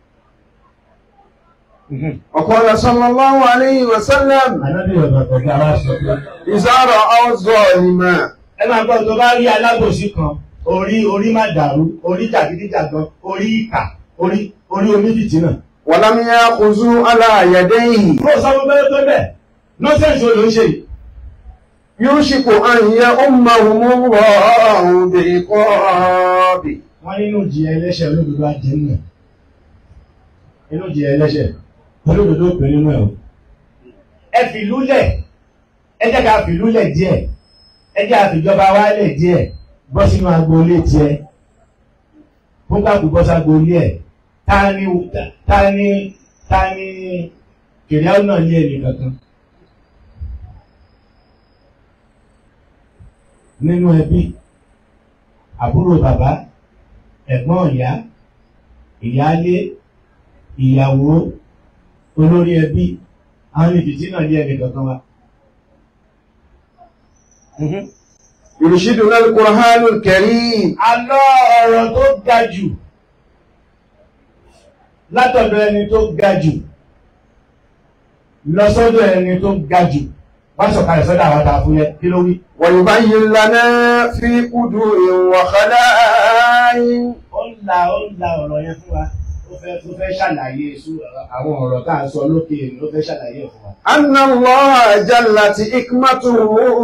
وقال صلى الله عليه وسلم ànábì ọ̀dọ̀ ọ̀gá wa sọ pé. إذا رأوا ظالما ẹ máa gbọ́ tó bá rí alábòsí kan orí orí má dàrú orí jàgídíjàgan orí ìkà orí orí onífìtínà. ولم يأخذوا على يديه kó o sọ fún bẹ́ẹ̀ tó bẹ̀ nọ́sẹ̀nsì wo ló ń ṣe yìí. يوشك أن يؤمهم الله بعقاب wọ́n nínú jìyà ẹlẹ́ṣẹ̀ olódodo ajẹ́ nù inú jìyà ẹlẹ́ṣẹ̀ olódodo pè nínú ẹ̀ o. ẹ fìlú lẹ̀ ẹ jẹ́ ká fìlú lẹ̀ díẹ̀ ẹ jẹ́ àfìjọba wa lẹ̀ díẹ̀ bọ́ sínú agboolé tiẹ̀ fún káàkiri bọ́ sí agboolé ẹ̀ ta ni ta ni ta ni kìnìún náà ní ẹnì kankan. nínú ẹbí àbúrò bàbá ẹ̀gbọ́n ìyá ìyáálé ìyàwó olórí ẹbí àwọn ìfìtí náà ní ẹnì kankan wa. يرشدنا القرآن الكريم Àlọ́ ọ̀rọ̀ tó ga jù látọ̀dọ̀ ẹni tó ga jù lọ sọ́dọ̀ ẹni tó ga jù wá sọ̀kalẹ̀ sọ́dọ̀ àwọn àtàfúyẹ́ kí ló wí. ويبين لنا في قدور وخلائم ó ń la ó ń la ọ̀rọ̀ yẹn fún wa ó fẹ́ ó fẹ́ ṣàlàyé sú àwọn ọ̀rọ̀ tá à ń sọ lókè ni ó fẹ́ ṣàlàyé ẹ̀ fún wa. أن الله جلت حكمته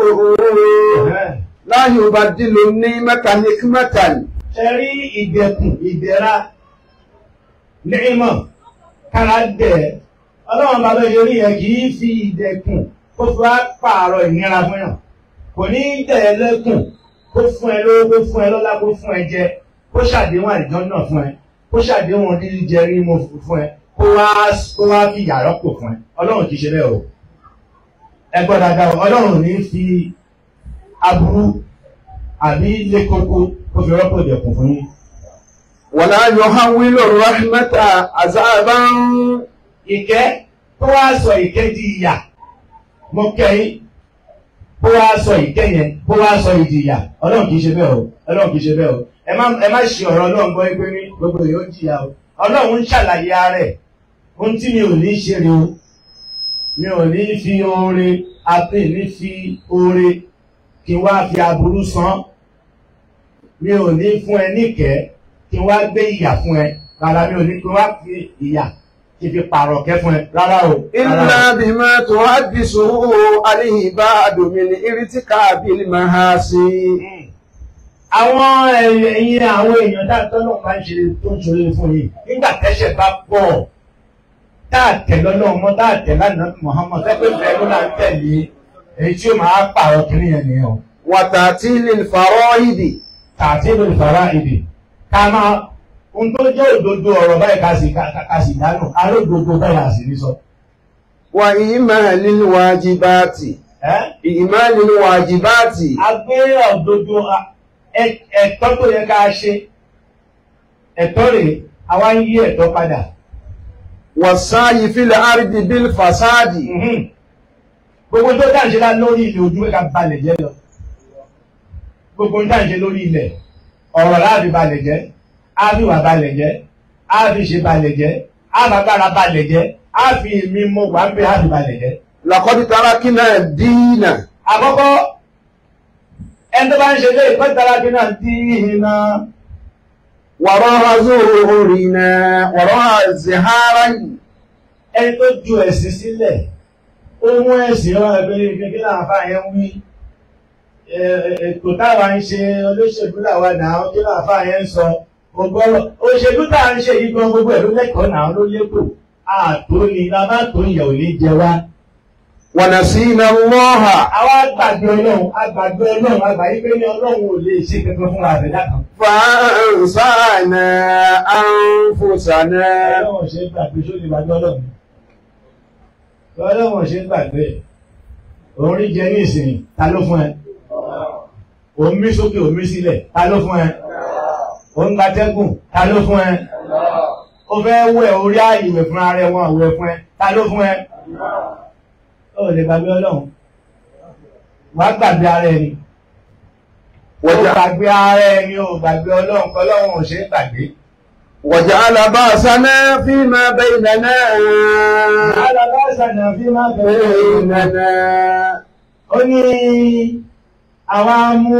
لا يبدل النعمة حكمة ṣe rí ìdẹ̀kùn ìdẹ̀ra nímọ̀ kára dẹ̀ ọlọ́run bàbá ṣe rí yẹn kì í fi ìdẹ̀kùn kó fi wá pààrọ̀ ìnira fún yàn kò ní í dẹ̀ ẹ́ lẹ́kùn kó fún ẹ lówó kó fún ẹ lọ́lá kó fún ẹ jẹ kó ṣàdéhùn àìjọ náà fún ẹ kó ṣàdéhùn dídí jẹ rí mo fún ẹ kó wá kó wá fi yàrá pò fún ẹ ọlọ́run kì í ṣe bẹ́ẹ̀ o ẹ gbọ́ dáadáa o ọlọ́run ò ní fi aburú àbí ilé kókó kó fi rọ́pò ìdẹ̀kùn fún yín. ولا يحول الرحمة عذابا ìkẹ́ tó wá sọ ìkẹ́ di ìyà mo kẹ́yìn kó wá sọ ìkẹ́ yẹn kó wá sọ ìdí ìyà ọlọ́run kìí ṣe bẹ́ẹ̀ o ọlọ́run kìí ṣe bẹ́ẹ̀ o ẹ má ẹ má ṣe ọ̀rọ̀ ọlọ́run gbọ́ pé ní gbogbo yóò jìyà o ọlọ́run ń ṣàlàyé ara ẹ̀ ohun tí mi ò ní ṣe rè o mi ò ní fi oore àti ní fi oore kí n wá fi aburú san mi ò ní fún ẹ níkẹ́ kí n wá gbé ìyà fún ẹ rárá mi ò ní kí n wá fi ìyà kí n fi pààrọ̀ kẹ́ fún ẹ rárá o. rárá o. إلا بما تحدثه العباد من ارتكاب المعاصي àwọn ẹ̀yin àwọn èèyàn dáadọ́ náà máa ń ṣe tó ń ṣòro fún yìí nígbà tẹ́ṣẹ̀ bá pọ̀ táàtẹ̀ lọ́nà ọmọ táàtẹ̀ lánàá Muhammad sẹ́pẹ́ bẹ́ẹ̀ ló là ń tẹ̀lé èyí tí ó máa pààrọ̀ kiri yẹn nìyẹn o. وتعتيل الفرائض tààtí lórí fara èdè ká máa ohun tó jẹ́ òdodo ọ̀rọ̀ báyìí ká sì ká sì dánù alódodo báyìí àsì ní sọ. وإيمال الواجبات ẹ́ إيمال الواجبات a gbé òdodo a- ẹ- ẹ̀tọ́ tó yẹ ká ṣe ẹ̀tọ́ rèé àwa ń yí ẹ̀tọ́ padà. والسعي في الأرض بالفساد Mhm. gbogbo tó dáǹ ṣe lá lórí ilẹ̀ ojú ẹ̀ka balẹ̀ jẹ́ lọ gbogbo dáǹ ṣe lórí ilẹ̀ ọ̀rọ̀ láàbí balẹ̀ jẹ́ ábíwà balẹ̀ jẹ́ ábí ṣe balẹ̀ jẹ́ ábàgbára balẹ̀ jẹ́ ábí mi mọ wà ń bẹ ábí balẹ̀ jẹ́. لقد تركنا الدين àkọ́kọ́ ẹni tó bá ń ṣe lé ìpẹ́tara bí náà dí iná وراء ظهورنا وراء زهارا ẹni tó ju ẹ̀sìn sílẹ̀ ó mú ẹ̀sìn ọ̀rọ̀ ẹgbẹ́ kékeré náà fà yẹn wí ẹ- ẹ- ètò táwa ń ṣe olóṣèlú làwa náà kí náà fà yẹn ń sọ ògbọ́rọ̀ òṣèlú tá à ń ṣe yìí gan gbogbo ẹ̀ ló lẹ́kọ̀ọ́ náà ló lépò àtò ni lábá tó ìyà ò ní jẹ wá. ونسينا الله àwa gbàgbé ọlọ́run agbàgbé ọlọ́run àgbà yí pé ní ọlọ́run ò lè ṣe kankan fún àbẹ̀dá kan. فأنسانا أنفسنا ọlọ́run ṣe ń gbàgbé sóde ìgbàgbé ọlọ́run ọlọ́run ṣe ń gbàgbé òun rí jẹ ní ìsìn ta ló fún ẹ òun mí sókè òun mí sílẹ̀ ta ló fún ẹ òun gbatẹ́gùn ta ló fún ẹ ó fẹ́ wẹ̀ orí ààyè fún ara ẹ wọn àwẹ̀ fún ẹ ta ló fún ẹ ó lè gbàgbé ọlọ́run wàá gbàgbé ara ẹni ó وجعل, gbàgbé ara ẹni ó gbàgbé ọlọ́run kọ́ ọlọ́run ò ṣe é gbàgbé. وجعل بأسنا فيما بيننا alábàṣà fi máa bẹ̀rẹ̀ بيننا ó ní àwa mú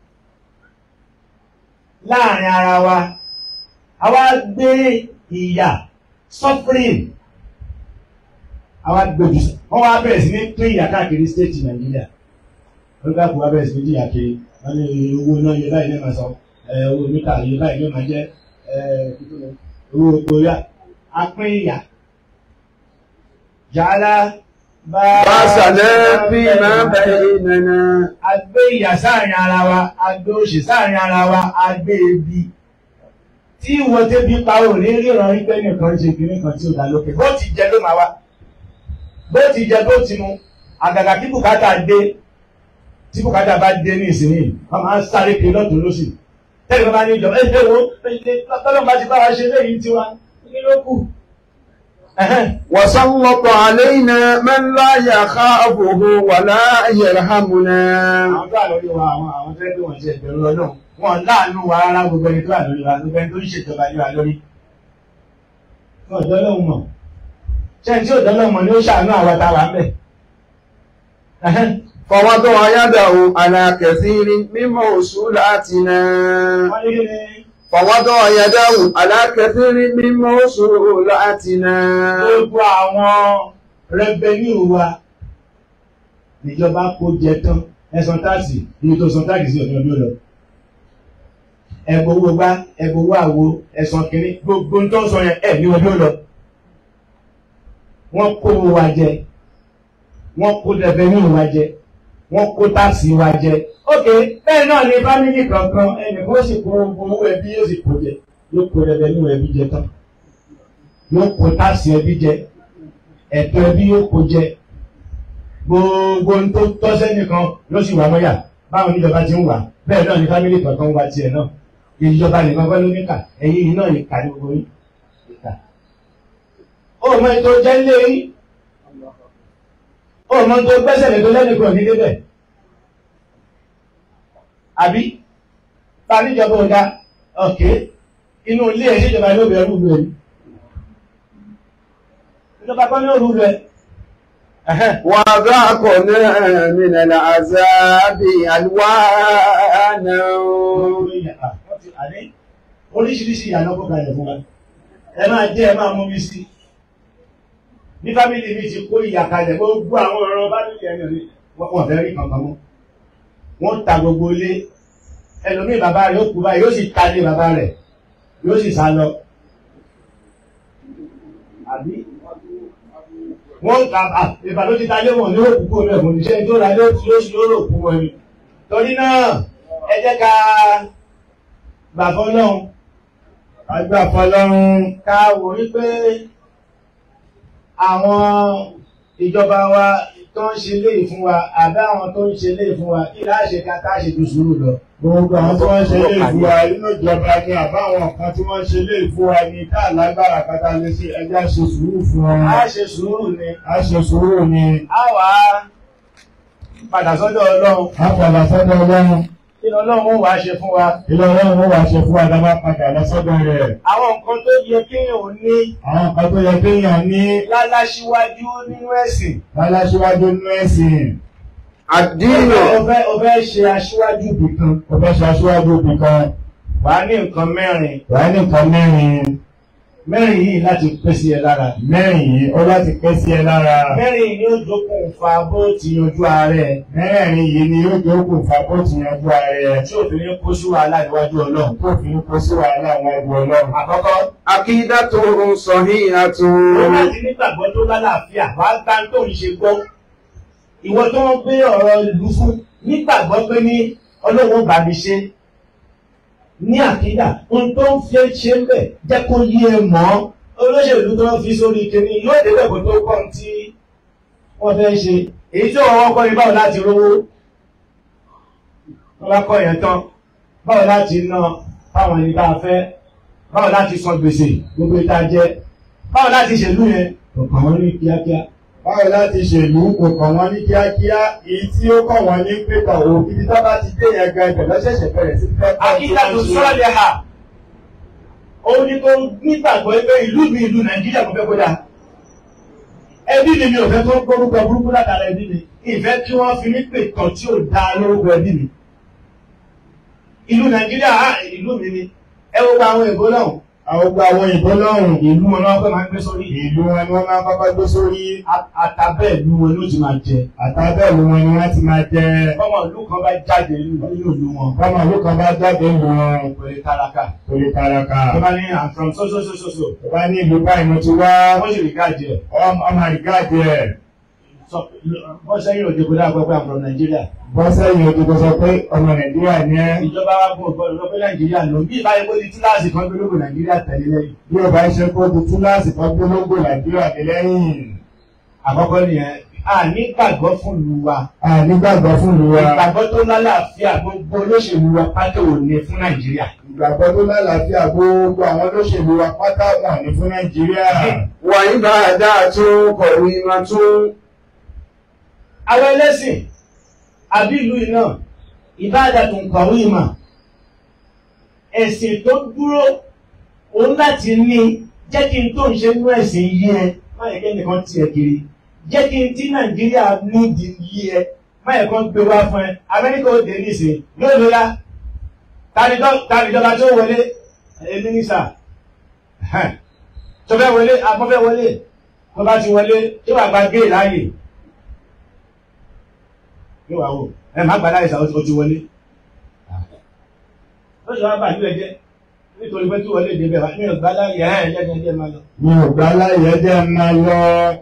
láàrin ara wa àwa gbé ìyà suffering àwa gbèjù wọ́n wá bẹ̀rẹ̀ sí ní pín ìyà káàkiri stéètì nàìjíríà wọ́n gbà kó wá bẹ̀rẹ̀ sí ní jìyà kiri wọ́n ní owó náà yẹ báyìí lẹ́ẹ̀ma sọ ẹ̀ owó mítà yẹ báyìí ló máa jẹ́ ẹ̀ owó epo yá a pín ìyà jàlá بأسنا فيما بيننا a gbé ìyà sáàrin ara wa a gbé òṣì sáàrin ara wa a gbé ebi tí ìwọ tẹ́bi pa ò ní ríran rí pé nìkan ṣe kìíní kan tí ò dá lókè bó ti jẹ ló máa wá bó ti jẹ bó ti mu àgàgà kí bùkátà dé tí bùkátà bá dé ní ìsinyìí wọn máa ń sáré kiri lọ́tún lósì tẹ́lẹ̀ bá ní ìjọba ẹ ṣe wo tọ́lọ́ bá ti bá wa ṣe léyìí tiwa kí ló kù. Ẹ̀hẹ́n. وسلط علينا من لا يخافه ولا يرحمنا àwọn tó wà lórí wa àwọn àwọn tó ẹgbẹ́ wọn ṣe ìbẹ̀rù ọlọ́run wọn láàánú wa rárá gbogbo ẹni tó wà lórí wa gbogbo ẹni tó ń ṣèjọba lé wa lórí. wọn ọ̀dọ́ lọ́hùn mọ̀ ṣé ẹni tí ò dọ́lọ́hùn mọ̀ ni ó ṣàánú àwa tá a wà ń bẹ̀. Ẹ̀hẹ́n. فوضع يده على كثير من موصولاتنا wọ́n ní kí ni فوضع يده على كثير من موصولاتنا gbogbo àwọn rẹ́bẹ̀nú wa níjọba kó jẹ tán ẹ̀sán táàsì ibi tó san táàsì sí ọ̀dọ́ ọdún lọ. ẹ̀bùn owó gbá ẹ̀bùn owó àwo ẹ̀sán kìíní gbogbo tó ń sọ yẹn ẹ̀ ní ọdún lọ. wọ́n kó owó wa jẹ wọ́n kó rẹ́bẹ̀nú wa jẹ wọ́n kó táàsì wa jẹ. ok bẹ́ẹ̀ náà ni fámìlì kankan ẹnìkan ó sì kó owó ẹbí yóò sì kó jẹ yóò kó rẹ́bẹ̀nú ẹbí jẹ tán yóò kó táàsì ẹbí jẹ ẹ̀tọ́ ẹbí yóò kó jẹ gbogbo ohun tó tọ́ sẹ́nìkan yóò sì wà mọ́yà báwọn oníjọba ti ń wà bẹ́ẹ̀ náà ni fámìlì kọ̀ọ̀kan wá tiẹ̀ náà ìjọba nìkan kọ́ ló níkà ẹ̀yìn yìí náà ìkà ní gbogbo yín ìkà. ó mọ ètò jẹ́ lé yín ó mọ tó gbẹ́sẹ̀ lé tó lẹ́nìkan ní débẹ̀ àbí bá níjọba ò dá ọ̀kẹ́ inú ilé ẹ̀ ṣèjọba ló bẹ̀rù rẹ̀ ìjọba kan ní òru rẹ̀ وذاقنا من العذاب ألوانا oríṣiríṣi ìyànà kó kalẹ̀ fún wa ẹ máa jẹ́ ẹ máa mú mi sí ní fámìlì mi ti kó ìyà kalẹ̀ gbogbo àwọn ọ̀rọ̀ fámìlì ẹni rí wọ́n fẹ́ rí kankan mọ́ wọ́n ta gbogbo ilé ẹlòmíì bàbá rẹ̀ ó kú báyìí yóò sì ta lé bàbá rẹ̀ yóò sì sá lọ àbí wọ́n ta ìbàdó ti ta lé wọn ní òkú kó lẹ̀ fún iṣẹ́ tó ra lé ó ti lóṣù lóró òkú wọn ni torí náà ẹ jẹ́ ká gbà fọ́lọ́hun Àgbà fọlọ́run ká wò wípé àwọn ìjọba wa tó ń ṣe léè fún wa àbí àwọn tó ń ṣe léè fún wa kí láṣẹ ká ká ṣe tó sùúrù lọ. gbogbo àwọn tí wọ́n ṣe lè fún wa nínú ìjọba ni àbáwọn kan tí wọ́n ṣe lè fún wa ní ká lágbára kátà lè ṣe ẹja ṣe sùúrù fún wọn. a ṣe sùúrù ni A ṣe sùúrù ni a wà á padà sọ́dọ̀ ọlọ́run a padà sọ́dọ̀ ọlọ́run. kí ọlọ́run wàá ṣe fún wa. Ilé ọlọ́run ó wà ṣe fún wa dábàá padà lọ sọ́dọ̀ rẹ̀. àwọn nǹkan tó yẹ kéèyàn ò ní Àwọn kan tó yẹ kéèyàn ní láláṣíwájú nínú ẹ̀sìn. láláṣíwájú nínú ẹ̀sìn. àdínà o fẹ́ o fẹ́ ṣe aṣíwájú ibìkan Ó fẹ́ ṣe aṣíwájú ibì kan. wàá ní nǹkan mẹ́rin Wà á ní nǹkan mẹ́rin. mẹ́rin yìí láti pèsè ẹ lára. Mẹ́rin yìí ó láti pẹ́ sí ẹ lára. mẹ́rin yìí ni ó dókòwò bó ti yanjú ààrẹ Mẹ́rin yìí ni yóò jókòó fa bó ti yanjú ara ẹ̀. tí òfin ní kó sí wàhálà níwájú ọlọ́run. Tó fi ń kó sí wàhálà àwọn ẹgbẹ́ ọlọ́run. àkọ́kọ́ akídàtò sọ̀híyàtò ó bá ti nígbàgbọ́ tó lálàáfíà wàá gbá tó ń ṣe gbọ́. ìwọ tó ń gbé ọ̀rọ̀ ìlú fún nígbàgbọ́ pé ní ọlọ́run bá mi ṣe ní àkídà ohun tó ń fi ṣe ń bẹ̀ jẹ́ kó yí ẹ mọ́ olóṣèlú tó ń fi sórí kìíní yóò débẹ̀ kó tó kọ́ tí wọ́n fẹ́ ṣe èyí tí wọ́n kọ́ ni báwo láti rówó wọ́n bá kọ́ yẹn tán báwo láti ná fáwọn ẹni tá a fẹ́ báwo láti san gbèsè gbogbo ìta jẹ báwo láti ṣèlú yẹn kò kàn wọ́n ní kíákíá Báwo láti ṣèlú kò kàn wọ́n ní kíákíá èyí tí ó kàn wọ́n ní pépà òbí bí tó bá ti dé yẹn gan ibẹ̀ lọ́ṣẹ̀ṣẹ̀ bẹ̀rẹ̀ sí fẹ́ kọ́ àkídà tó sọ́ọ̀lẹ̀ hà òun ni kò nígbàgbọ́ pé ìlú mi ìlú nàìjíríà kò fẹ́ kó dáa ẹbí mi mi ò fẹ́ tó gbórúkọ burúkú látara ẹbí mi ìfẹ́ kí wọ́n fi mí pè tán tí ò dáa lórúkọ ẹbí mi ìlú nàìjíríà á ìlú mi ni ẹ wo gba àwọn èbó náà Àwọn gba àwọn ìbọn lọ́rùn ìlú wọn náà fẹ́ máa ń gbé sórí ìlú wọn ni wọ́n máa ń pápá gbé sórí àtàbẹ́ ìlú wọn ló ti máa jẹ àtàbẹ̀lú wọn ni wọ́n ti máa jẹ ọmọ ìlú kan bá jáde nínú ìlú wọn bọ́mọ ìlú kan bá jáde ìlú wọn pẹ̀lú tálákà torí taraka. tó bá ní i'm from so so so so so Tó bá ní ìlú báyìí mo ti wá wọ́n sì rí gáàjì ẹ̀ ọmọ àrígáàdì ẹ̀ sọ wọ́n sẹ́yìn òde kó dáa pẹ́pẹ́ i'm from Nigeria bọ́ sẹ́yìn ojú kó sọ pé ọmọ Nàìjíríà ni ẹ́ ìjọba wa kò gbọdọ̀ lọ pé Nàìjíríà ló bí ìbáyé kó di túláàsì kan gbé lóko Nàìjíríà tẹ̀lé lẹ́yìn bí o bá ṣe kó di túláàsì kan gbólógbò Nàìjíríà ní lẹ́yìn. àkọ́kọ́ nìyẹn a nígbàgbọ́ fún ìlú wa A nígbàgbọ́ fún ìlú wa. ìgbàgbọ́ tó lálàáfíà gbogbo olóṣèlú wa pátó ò ní fún Nàìjíríà Ìgbàgbọ́ tó lálàáfíà gbogbo àwọn olóṣèlú wa pátá wọn ní fún Nàìjíríà. wà ìbádàtò kọ̀wìmàtò àwọn ẹlẹ́sìn àbí ìlú iná ìbáàdà tó ń kọ̀wé ìmọ̀ ẹ̀sìn tó dúró òun láti ní jẹ́ kí n tó ń ṣe nínú ẹ̀sìn yí ẹ má yẹ kí ẹnìkan tiẹ̀ kiri jẹ́ kí n tí Nàìjíríà nídìí yí ẹ má yẹ kán gbé wá fún ẹ Amẹ́ríkà ó dé nísìn yóò lóra tàbíjọba tó wọlé ẹ mínísà tó fẹ́ wọlé afọ́fẹ́ wọlé tó bá ti wọlé tó wà gba géè láàyè yóò wá wò ẹ má gbà láìsà ó ti wọlé ó sì wá bà nílẹ̀ jẹ́ nítorí pé kí wọlé dé bẹ́ẹ̀ mi ò gbà láyè ẹ̀ ẹ̀ jẹ́ jẹ́ máa lọ. Mi ò gbà láyé jẹ́ máa lọ.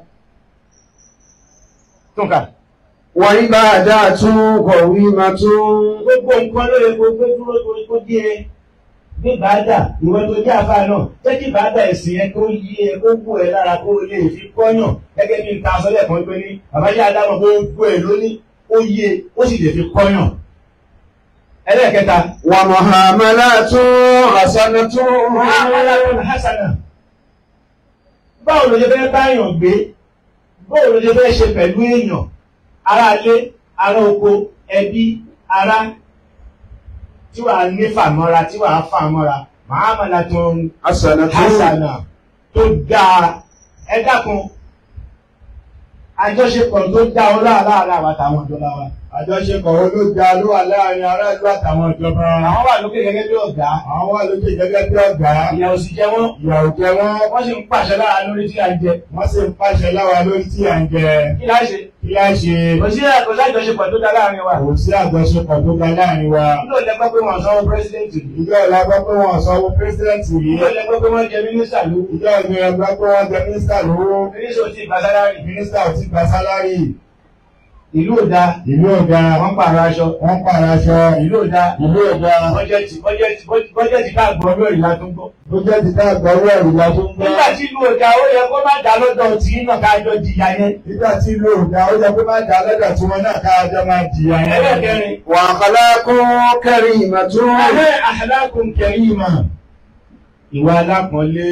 túnkà wà ìbádàtò kọ̀wìmàtò gbogbo nǹkan ló yẹ kó gbé dúró torí kó dé ẹ gbé bàádà ìwọ tó jẹ́ àfa náà jẹ́ kí bàádà ẹ̀sìn yẹn kó yí ẹ kó wù ẹ lára kó lè fi kọ́yàn gẹ́gẹ́ bí n ta sọ́lẹ̀ kan pé ní bàbá yá dáná gbogbo ẹ lóní ó yí ẹ ó sì lè fi kọ́yàn. ẹlẹ́ẹ̀kẹta wà mọ̀hàmàlàtò àsánàtò Muhammadun hasana. Báwo ló ṣe fẹ́ báyàn gbé? Báwo ló ṣe fẹ́ ṣe pẹ̀lú èèyàn? Ará ilé, ará oko, ẹbí, ará tí wàá ní fàmọ́ra, tí wàá fàmọ́ra. Muhammadun àsánàtò hasana tó dáa. Ẹ dákun, àjọṣepọ̀ tó dá ọ láàárín àwọn àtàwọn ìjọba wa. Àjọṣepọ̀ wo ló da ló wà láàrin aráàlú àtàwọn ìjọba. Àwọn wà lókè gẹ́gẹ́ bí ọ̀gá. Àwọn wà lókè gẹ́gẹ́ bí ọ̀gá. Ìyà ò sì jẹ wọ́n. Ìyàwó jẹ wọ́n. Wọ́n sì ń pàṣẹ lára lórí tí a ń jẹ. Wọ́n sì ń pàṣẹ láwa lórí tí à ń jẹ. Kí láì ṣe? Kí á ṣe? Kò sí kò sí àjọṣepọ̀ tó dá láàárín wa. Kò sí àjọṣepọ̀ tó ga láàrin wa. Nílò lẹ́gbẹ́ pé wọ́n sanwó pírẹ́sidẹ́ǹtì rí. Ìjọ ìlà gbọ́ pé wọ́n sanwó pírẹ́sidẹ́ǹtì rí. Nílò lẹ́gbẹ́ pé wọ́n jẹ mínísítà ló. Ìjọ ìgbìyànjú gbọ́ pé wọ́n jẹ mínísítà lówó. Mínísítà ò tí ì gba sálárì. Mínísítà ò ti gba sálárì. ìlú òda ìlú ọ̀gá wọ́n pààrọ̀ aṣọ wọ́n pààrọ̀ aṣọ ìlú òda ìlú ọ̀gá bọ́jẹ́tì bọ́jẹ́tì bọ́jẹ́tì ká gbọ́ lórí ìlà tó ń gbọ́. tó jẹ́ ti ká gbọ́ owó ẹ̀rù la tó ń gbọ́. nígbà tí ìlú òda ó yẹ kó má dá lọ́dọ̀ tí náà ká jọ jìyà yẹn. nígbà tí ìlú ọ̀gá ó jẹ́ pé má dá lọ́dọ̀ tí wọn náà ká jọ máa jìyà yẹn. ẹlẹ́kẹrin wa akhlaqun karimatun Ahẹ́ àhàlákùn kẹrìmà. Ìwà alápọ̀nlé,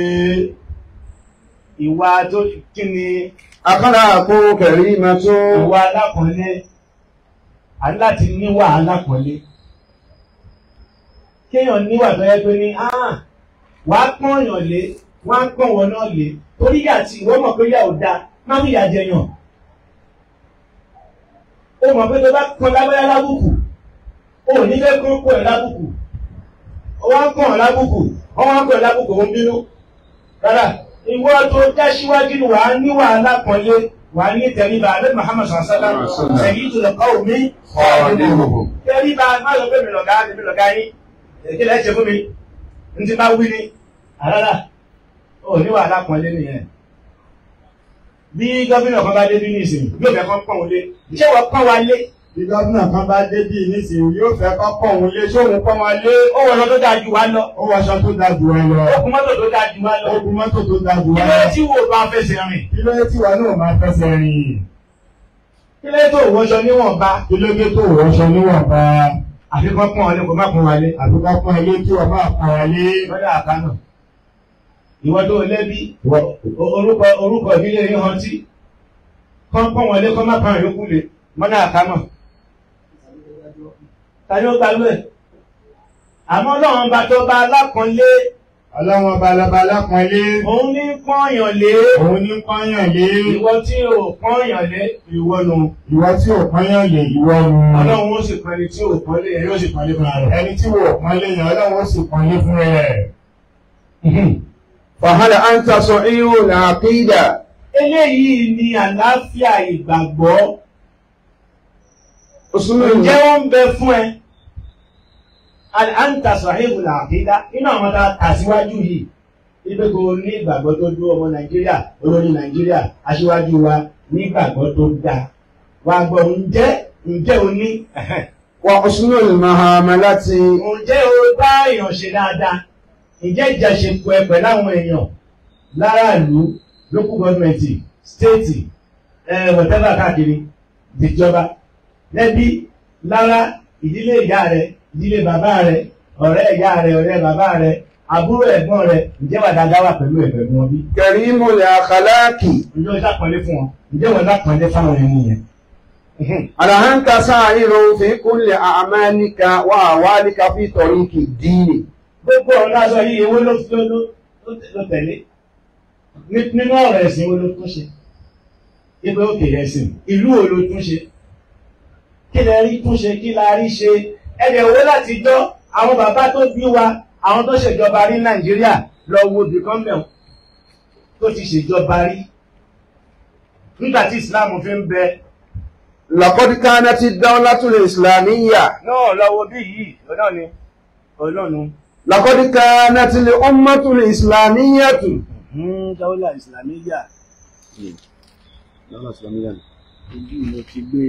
ìwà tó kí ni akhlaqun karimatun ìwà alápọ̀nlé, a ní láti níwà alápọ̀nlé. Kéèyàn níwà tó yẹ pé ní, "Ah, wà á pọ́n èèyàn lé, wà á pọ́n wọn náà lé." Torí yà tí ìwọ́n mọ̀ pé yà ò da, má mú ìyà jẹyàn. Ó mọ̀ pé tó bá pọ́n lábẹ́yà lábùkù, ó ní fẹ́ kán pọ̀ ẹ̀ lábùkù wọ́n kàn án lábùkù wọ́n wá kàn án lábùkù ó ń bínú. rárá ìwọ tó já síwájú ni wàá ní wàhálà pọ̀nlé wàá ní tẹríba alẹ́ Muhammad sàlá sẹ́yìn tó lè kọ́ omi Khadimuhum. tẹríba má lọ pé mi lọ̀gá mi lọ̀gá yín èké lẹ́ẹ̀ ṣe fún mi n ti bá wí ni rárá ó ní wàhálà pọ̀nlé nìyẹn. bí gómìnà kan bá dé bí nísìnyí yóò fẹ́ kọ́ pọ̀n lé ṣé wọ́n pọ́n wa lé bí gómìnà kan bá dé bí nísìnyí yóò fẹ́ kọ́ pọ̀ òun lé sóhun pọ́ wọn lé ó wọ̀ lọ tó dáa ju wa lọ ó wọṣọ tó da jù wọn lọ ó kún mọ́tò tó dáa ju wa lọ ó gun mọ́tò tó da jù kí wọn ló lọ tí wo bá fẹsẹ̀ rìn kí ló dé tí wọn náà máa fẹsẹ̀ rìn kí ló tó wọṣọ níwọ̀nba kí ló dé tó wọṣọ níwọ̀nba àfikún pọ́n wọlé kó má pọ́n wọlé àbúkọ pọ́n ilé kí wọ́n máa pọ́n wọn lé lọ́dọ̀ àkánà ìwọ tó lẹ́bí Wọ́n- o- orúkọ orúkọ ìdílé yín hàn tí kán pọ́n wọlé kán má pọ́n yòókù lé mọ́nà àkámọ̀ tani ó gbalú ẹ̀ àmọ́ ọlọ́run bá tó bá alákànlé ọlọ́wọ́n balabala pọ́n lé òun ní pọ́nyàn lé òun ní pọ́nyàn lé ìwọ tí ò pọ́nyàn lé ìwọ nù ìwọ tí ò pọ́nyàn lé ìwọ nu ọlọ́run ó sì pọ́n ẹni tí ò pọ́n lé ẹ̀ yóò sì pọ́n lé fúnra rẹ̀. ẹni tí wò pọ́n lé yẹn ọlọ́wọ́ ó sì pọ́n lé fún rẹ̀. fahal anta sahihul aqida eléyìí ni àlàáfíà ìgbàgbọ́ usulul ǹjẹ́ ó ń bẹ fún ẹ àǹtà sọ̀hìbù làkídá inú àwọn tá a kà síwájú yìí ibi kò ní ìgbàgbọ́ tó dúró ọmọ nàìjíríà olórí nàìjíríà aṣíwájú wa ní ìgbàgbọ́ tó dáa wà gbọ́ ǹjẹ́ ǹjẹ́ o ní wa usulul muamalati ǹjẹ́ o bá èèyàn ṣe dáadáa ǹjẹ́ ìjàṣepọ̀ ẹ pẹ̀lú àwọn èèyàn láràlú local government state ẹ̀ whatever káàkiri ìjọba lẹ́bí lára ìdílé ìyá rẹ̀ ìdílé bàbá rẹ̀ ọ̀rẹ́ ìyá rẹ̀ ọ̀rẹ́ bàbá rẹ̀ àbúrò ẹ̀gbọ́n rẹ̀ ǹjẹ́ wà dáadáa wà pẹ̀lú ẹ̀gbẹ́ wọn bí? karimul akhlaqi ǹjẹ́ wọ́n dápọ̀lé fún wọn ǹjẹ́ wọ́n dápọ̀lé fáwọn ẹni yẹn? ala anta sa'irun fi kulli a'malika wa ahwalika fi tariqi dini gbogbo ọ̀rọ̀ aṣọ yìí ewé ló ló ló ló tẹ̀lé Ní- nínú ọ̀rọ̀ ẹ̀sìn wo ló tún ṣe ipe òkè ẹ̀sìn ìlú wo ló tún ṣe kí lẹ rí tún ṣe kí la rí ṣe ẹ̀dẹ̀ owó láti jọ́ àwọn bàbá tó bí wa àwọn tó ṣèjọba rí Nàìjíríà lọ wo bìkọ́mbẹ̀ tó ti ṣèjọba rí nígbà tí Islam fi ń bẹ laqad kanati ad-dawlatul islamiyya náà lọ wo bí yìí ọ̀nà ni ọlọ́nu laqad kanati al-ummatul islamiyyatu dáwọ́là ìsìlámíyà ojú mo ti gbé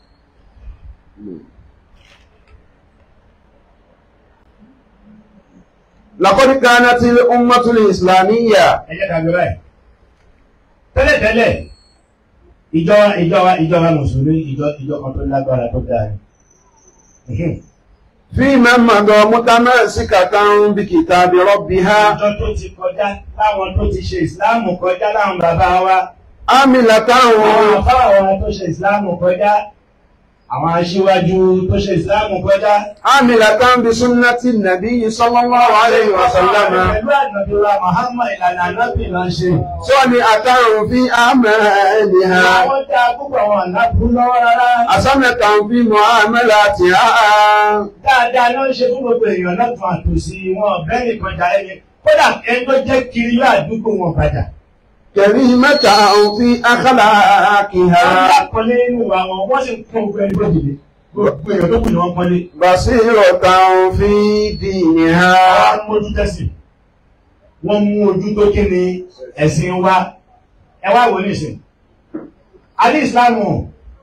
laqad kanati al-ummatul islamiyya ẹjẹ́ tàbí báyìí tẹ́lẹ̀tẹ́lẹ̀ ìjọ ìjọba ìjọba mùsùlùmí ìjọ ìjọ kan tó lágbára tó dáa ni fi man mada mutamassikatan bi kitabi rabbiha ìjọ tó ti kọjá láwọn tó ti ṣe ìsìláàmù kọjá láwọn bàbá wa amilatan àwọn àfáà wa tó ṣe ìsìláàmù kọjá àwọn aṣíwájú tó ṣe ìsìláàmù kọjá amilatan bi sunnati nabiyyi sallallahu alayhi wa sallam pẹ̀lú àdàbíwa Muhammad ìlànà ànábì máa ń ṣe صالحة في أعمالها àwọn tá a púpọ̀ àwọn ànábù lọ́wọ́ rárá حسنة في معاملاتها dáadáa ló ń ṣe fún gbogbo èèyàn náà tún àtòsí wọn ọ̀bẹ nìkan jà ẹni kódà ẹni tó jẹ́ kiri ládùúgbò wọn padà. كريمة في wọ́n أخلاقها lápọ̀lé nínú ìwà wọn wọ́n sì ń kún ogun ẹni bójìlé gbogbo èèyàn tó kù ni wọ́n pọ́nlé. بصيرة في دينها wọ́n mójú tẹ́sìn wọ́n mú ojú tó kí ni ẹ̀sìn wa ẹ wá wò nísìn. alẹ́ ìsìlámù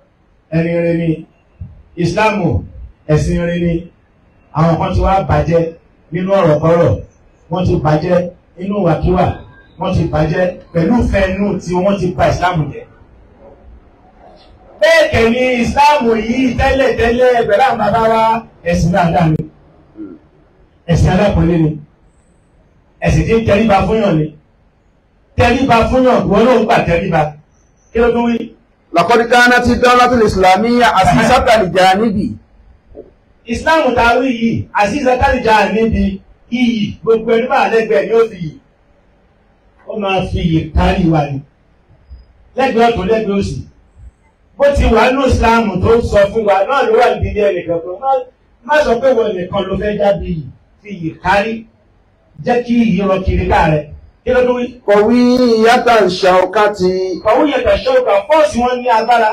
ẹni rẹ ni ìsìláàmù ẹ̀sìn rẹ ni àwọn kan ti wá bàjẹ́ nínú ọ̀rọ̀ kọ́rọ̀ wọ́n ti bàjẹ́ nínú wàkíwà wọ́n ti bàjẹ́ pẹ̀lú fẹ́ẹ́nù tí wọ́n ti bà ìsìláàmù jẹ́ bẹ́ẹ̀ kẹ̀ ni ìsìláàmù yìí tẹ́lẹ̀ tẹ́lẹ̀ pẹ̀lú àwọn bàbá wa ẹ̀sìn dáadáa ni ẹ̀sìn alápọ̀lé ni ẹ̀sìn tí ń tẹríba fúnyàn ni tẹríba fúnyàn wọn ló ń gbà tẹríba kí ló tún wí. laqad kanat ad-dawlatu al-islamiyya asisatan li janibi ìsìláàmù tá a wí yìí àṣìṣe tálíjà níbi iyì gbogbo ẹni máa lẹ́gbẹ̀ẹ́ ni ó fi yìí ó máa fi yìí kárí wa ni lẹ́gbẹ̀ẹ́ ọ̀tún lẹ́gbẹ̀ẹ́ òsì bó ti wà ní ìsìláàmù tó ń sọ fún wa náà ló wà níbi ilé ẹnìkan kan má- má sọ pé wọn nìkan ló fẹ́ jáde yìí fi yìí kárí jẹ́ kí yìí rọ kiri ká rẹ̀ kí ló dún wí. qawiyyatan shawkati Kọ̀wé yẹn kà ṣọ́ọ̀kà fọ́ọ̀sì wọn ní agbára.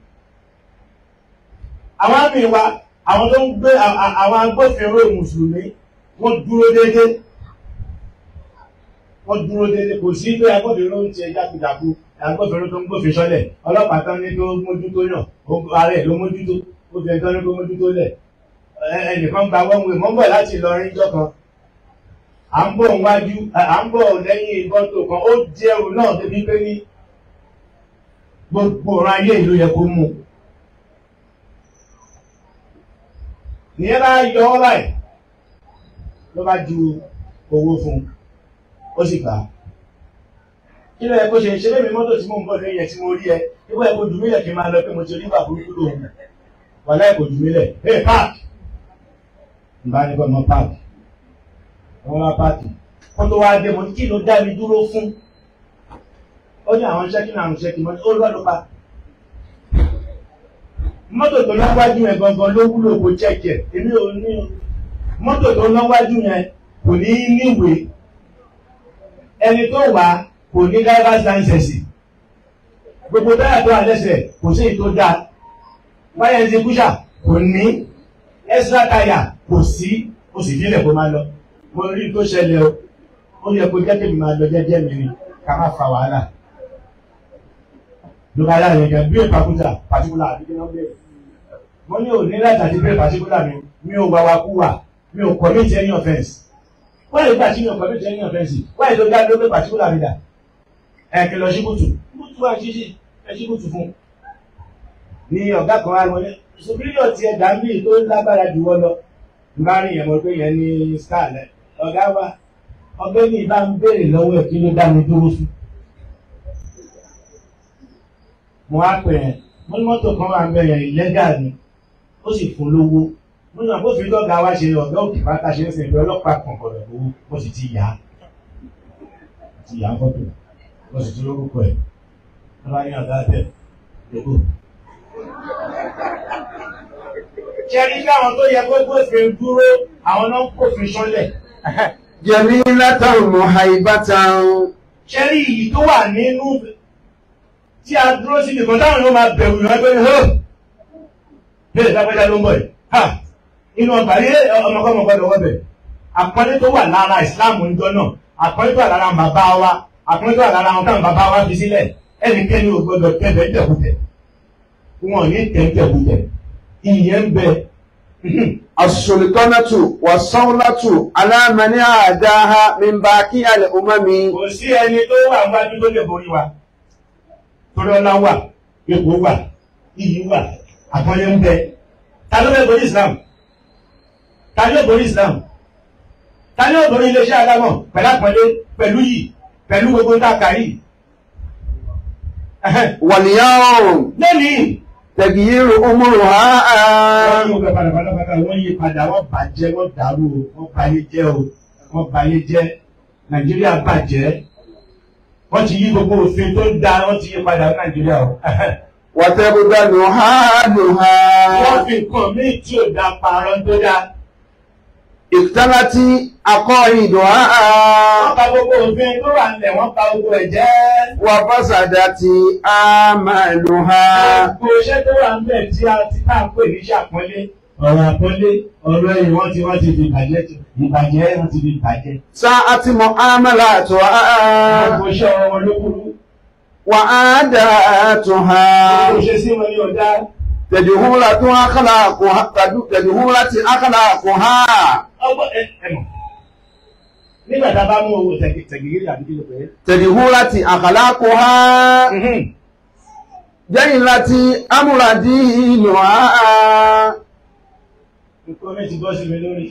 Àwọn àmì wa, àwọn tó ń gbé à- à- àwọn agbófinró Mùsùlùmí, wọ́n dúró déédé. Wọ́n dúró déédé. Kò sí pé agbófinró ń ṣe jákujàku, agbófinró tó ń gbófin sọ́lẹ̀. Ọlọ́pàá tán ní tó mójútó yàn, ó- ààrẹ ló mójútó, ó fi ẹ̀tọ́ ní kó mójútó lẹ̀. Ẹ- Ẹnìkan gba wọ́n wé, mọ́ ń bọ̀ láti Ìlọrin jọ́ kan à ń bọ̀ wájú à ń bọ̀ lẹ́yìn mọ́tò kan ó jẹ́ ẹrù náà débi pé ní gbogbo ọ̀rọ̀ ayé ìlú yẹ kó mú nìyẹn bá yọ ọ́ báyìí ló bá ju owó fún un ó sì gbà á kí ló yẹ kó ṣe ṣe lémi mọ́tò tí mò ń bọ̀ lẹ́yìn ẹ̀ tí mo rí ẹ níbo ẹ kó jù mí lẹ̀ kí n máa lọ pé mo ti rí bàbá burúkú lòun wà láì kò jù mí lẹ̀ hey park ìbánikọ́ mọ́ park wọ́n wá páàkì wọ́n tó wá dé mo ní kí ló dá mi dúró fún ó ní àwọn ṣẹ́kì náà àwọn ṣẹ́kì mọ́ ó lọ́dún pa mọ́tò tó lọ́wájú yẹn gangan ló wúlò kó chẹ́kì ẹ̀ èmi ò ní mọ́tò tó lọ́wájú yẹn kò ní níwèé ẹni tó wà kò ní driver's license gbogbo táyà tó wà lẹ́sẹ̀ kò sí èyí tó dáa wáyà ẹni tí kúṣà kò ní extra táyà kò sí ó sì fílẹ̀ kó máa lọ mo rí tó ṣẹlẹ̀ o ó yẹ kó jẹ́ kí mi máa lọ jẹ́jẹ́ mi ni ká má fa wàhálà ló bá yára yẹn bí ìpàkúta pàtíkúlà àti kí wọ́n bẹ̀rẹ̀ mo ní òní láti àti bẹ́ẹ̀ pàtíkúlà mi mi ò wàwà kú wà mi ò commit any offence wọ́n lè gbà tí mi ò commit any offence wọ́n lè tó dá ló pé pàtíkúlà mi dà ẹ̀ kí lọ ṣíkùtù ṣíkùtù wà ṣíṣì ẹ̀ ṣíkùtù fún ni ọ̀gá kan wá wọlé superior ti ẹ̀dá mi tó lágbára jù wọ́n lọ bá rí yẹn mọ̀ pé yẹn ní star lẹ̀ ọ̀gá wa ọgbẹ́ni bá ń béèrè lọ́wọ́ ẹ̀ kí ló dá mi dúró fún. mo wá pè ẹ́ mo ní mọ́tò kan wà ń bẹ̀rẹ̀ ìlẹ́gà ni ó sì fún lówó mo ní àbófin lọ́gàá wa ṣe ọ̀gá òkè bàtà ṣe ń sìn pé ọlọ́pàá kọ̀ọ̀kan rẹ̀ lówó mo sì ti yá ti yá fọ́tò mo sì ti lórúkọ ẹ̀ wọ́n bá ní ọ̀gá tẹ̀ lóko. ṣẹ́rí bí àwọn tó yẹ kó gbófin dúró àwọn náà ń kófin ṣánlẹ̀. jamilatan muhaibatan ṣẹ́rí yìí tó wà nínú tí a dúró sí nìkan táwọn yóò máa bẹ̀rù yọ ẹgbẹ́ hó bẹ́ẹ̀ lápẹ́jà ló ń bọ̀ ẹ̀ ha inú ọgbà yé ọmọkọ́mọ gbọ́dọ̀ wọ́bẹ̀ àpọ́nlé tó wà lára ìsìláàmù níjọ náà àpọ́nlé tó wà lára àwọn bàbá wa àpọ́nlé tó wà lára àwọn táwọn bàbá wa fi sílẹ̀ ẹnikẹ́ni ò gbọ́dọ̀ tẹ̀bẹ̀ tẹ̀kùtẹ̀ wọn ò ní tẹ̀ tẹ̀kùtẹ̀ ìyẹn ń bẹ as-sultanatu was-sawlatu ala man adaha min baqi al-umami kò sí ẹni tó wà wájú tó lè borí wa torí ọlá wà ipò wà iyì wà àpọ́nlé ń bẹ ta ló fẹ́ borí Islam ta ni ó borí Islam ta ni ó borí iléeṣẹ́ adámọ̀ pẹ̀lú àpọ́nlé pẹ̀lú yìí pẹ̀lú gbogbo tá a kà yìí. wal-yawm lónìí tagyiru umruha wọ́n yí ọgbẹ́ padà padà padà wọ́n yí padà wọ́n bàjẹ́ wọ́n dàrú o wọ́n bayé jẹ́ o wọ́n bayé jẹ́ Nàìjíríà bàjẹ́ wọ́n ti yí gbogbo òfin tó dáa wọ́n ti yí padà ní Nàìjíríà o. wa tabdanu haluha wọ́n fi nǹkan míì tí ò dá parọ́ tó dá. iktalati aqaiduha wọ́n pa gbogbo òfin tó wà nílẹ̀ wọ́n pa gbogbo ẹ̀ jẹ́. wa fasadati amaluha gbogbo iṣẹ́ tó wà nílẹ̀ tí a ti ká ń pè ní ṣàpọ́nlé ọ̀rọ̀ àpọ́nlé ọ̀rọ̀ ẹ̀yìn wọ́n ti wọ́n ti fi bàjẹ́ ìbàjẹ́ wọ́n ti fi bàjẹ́. sa'ati mu'amalatuha gbogbo iṣẹ́ wọn ló kúrú. wa adatuha gbogbo iṣẹ́ sí wọn ní ọ̀dá. tẹ̀dùhúnra tó ákàlà kò ha tẹ̀dùhúnra ti ákàlà kò ha ọgbọ́n ẹ ẹ mọ̀ nígbà tá a bá mú owó tẹ̀gìrì àbí kí ló pè é. tẹ̀dùhúnra ti àkàlà kò ha jẹ́yìn láti amúradì ìlú ha nǹkan mi ti bọ́ sí mi lórí.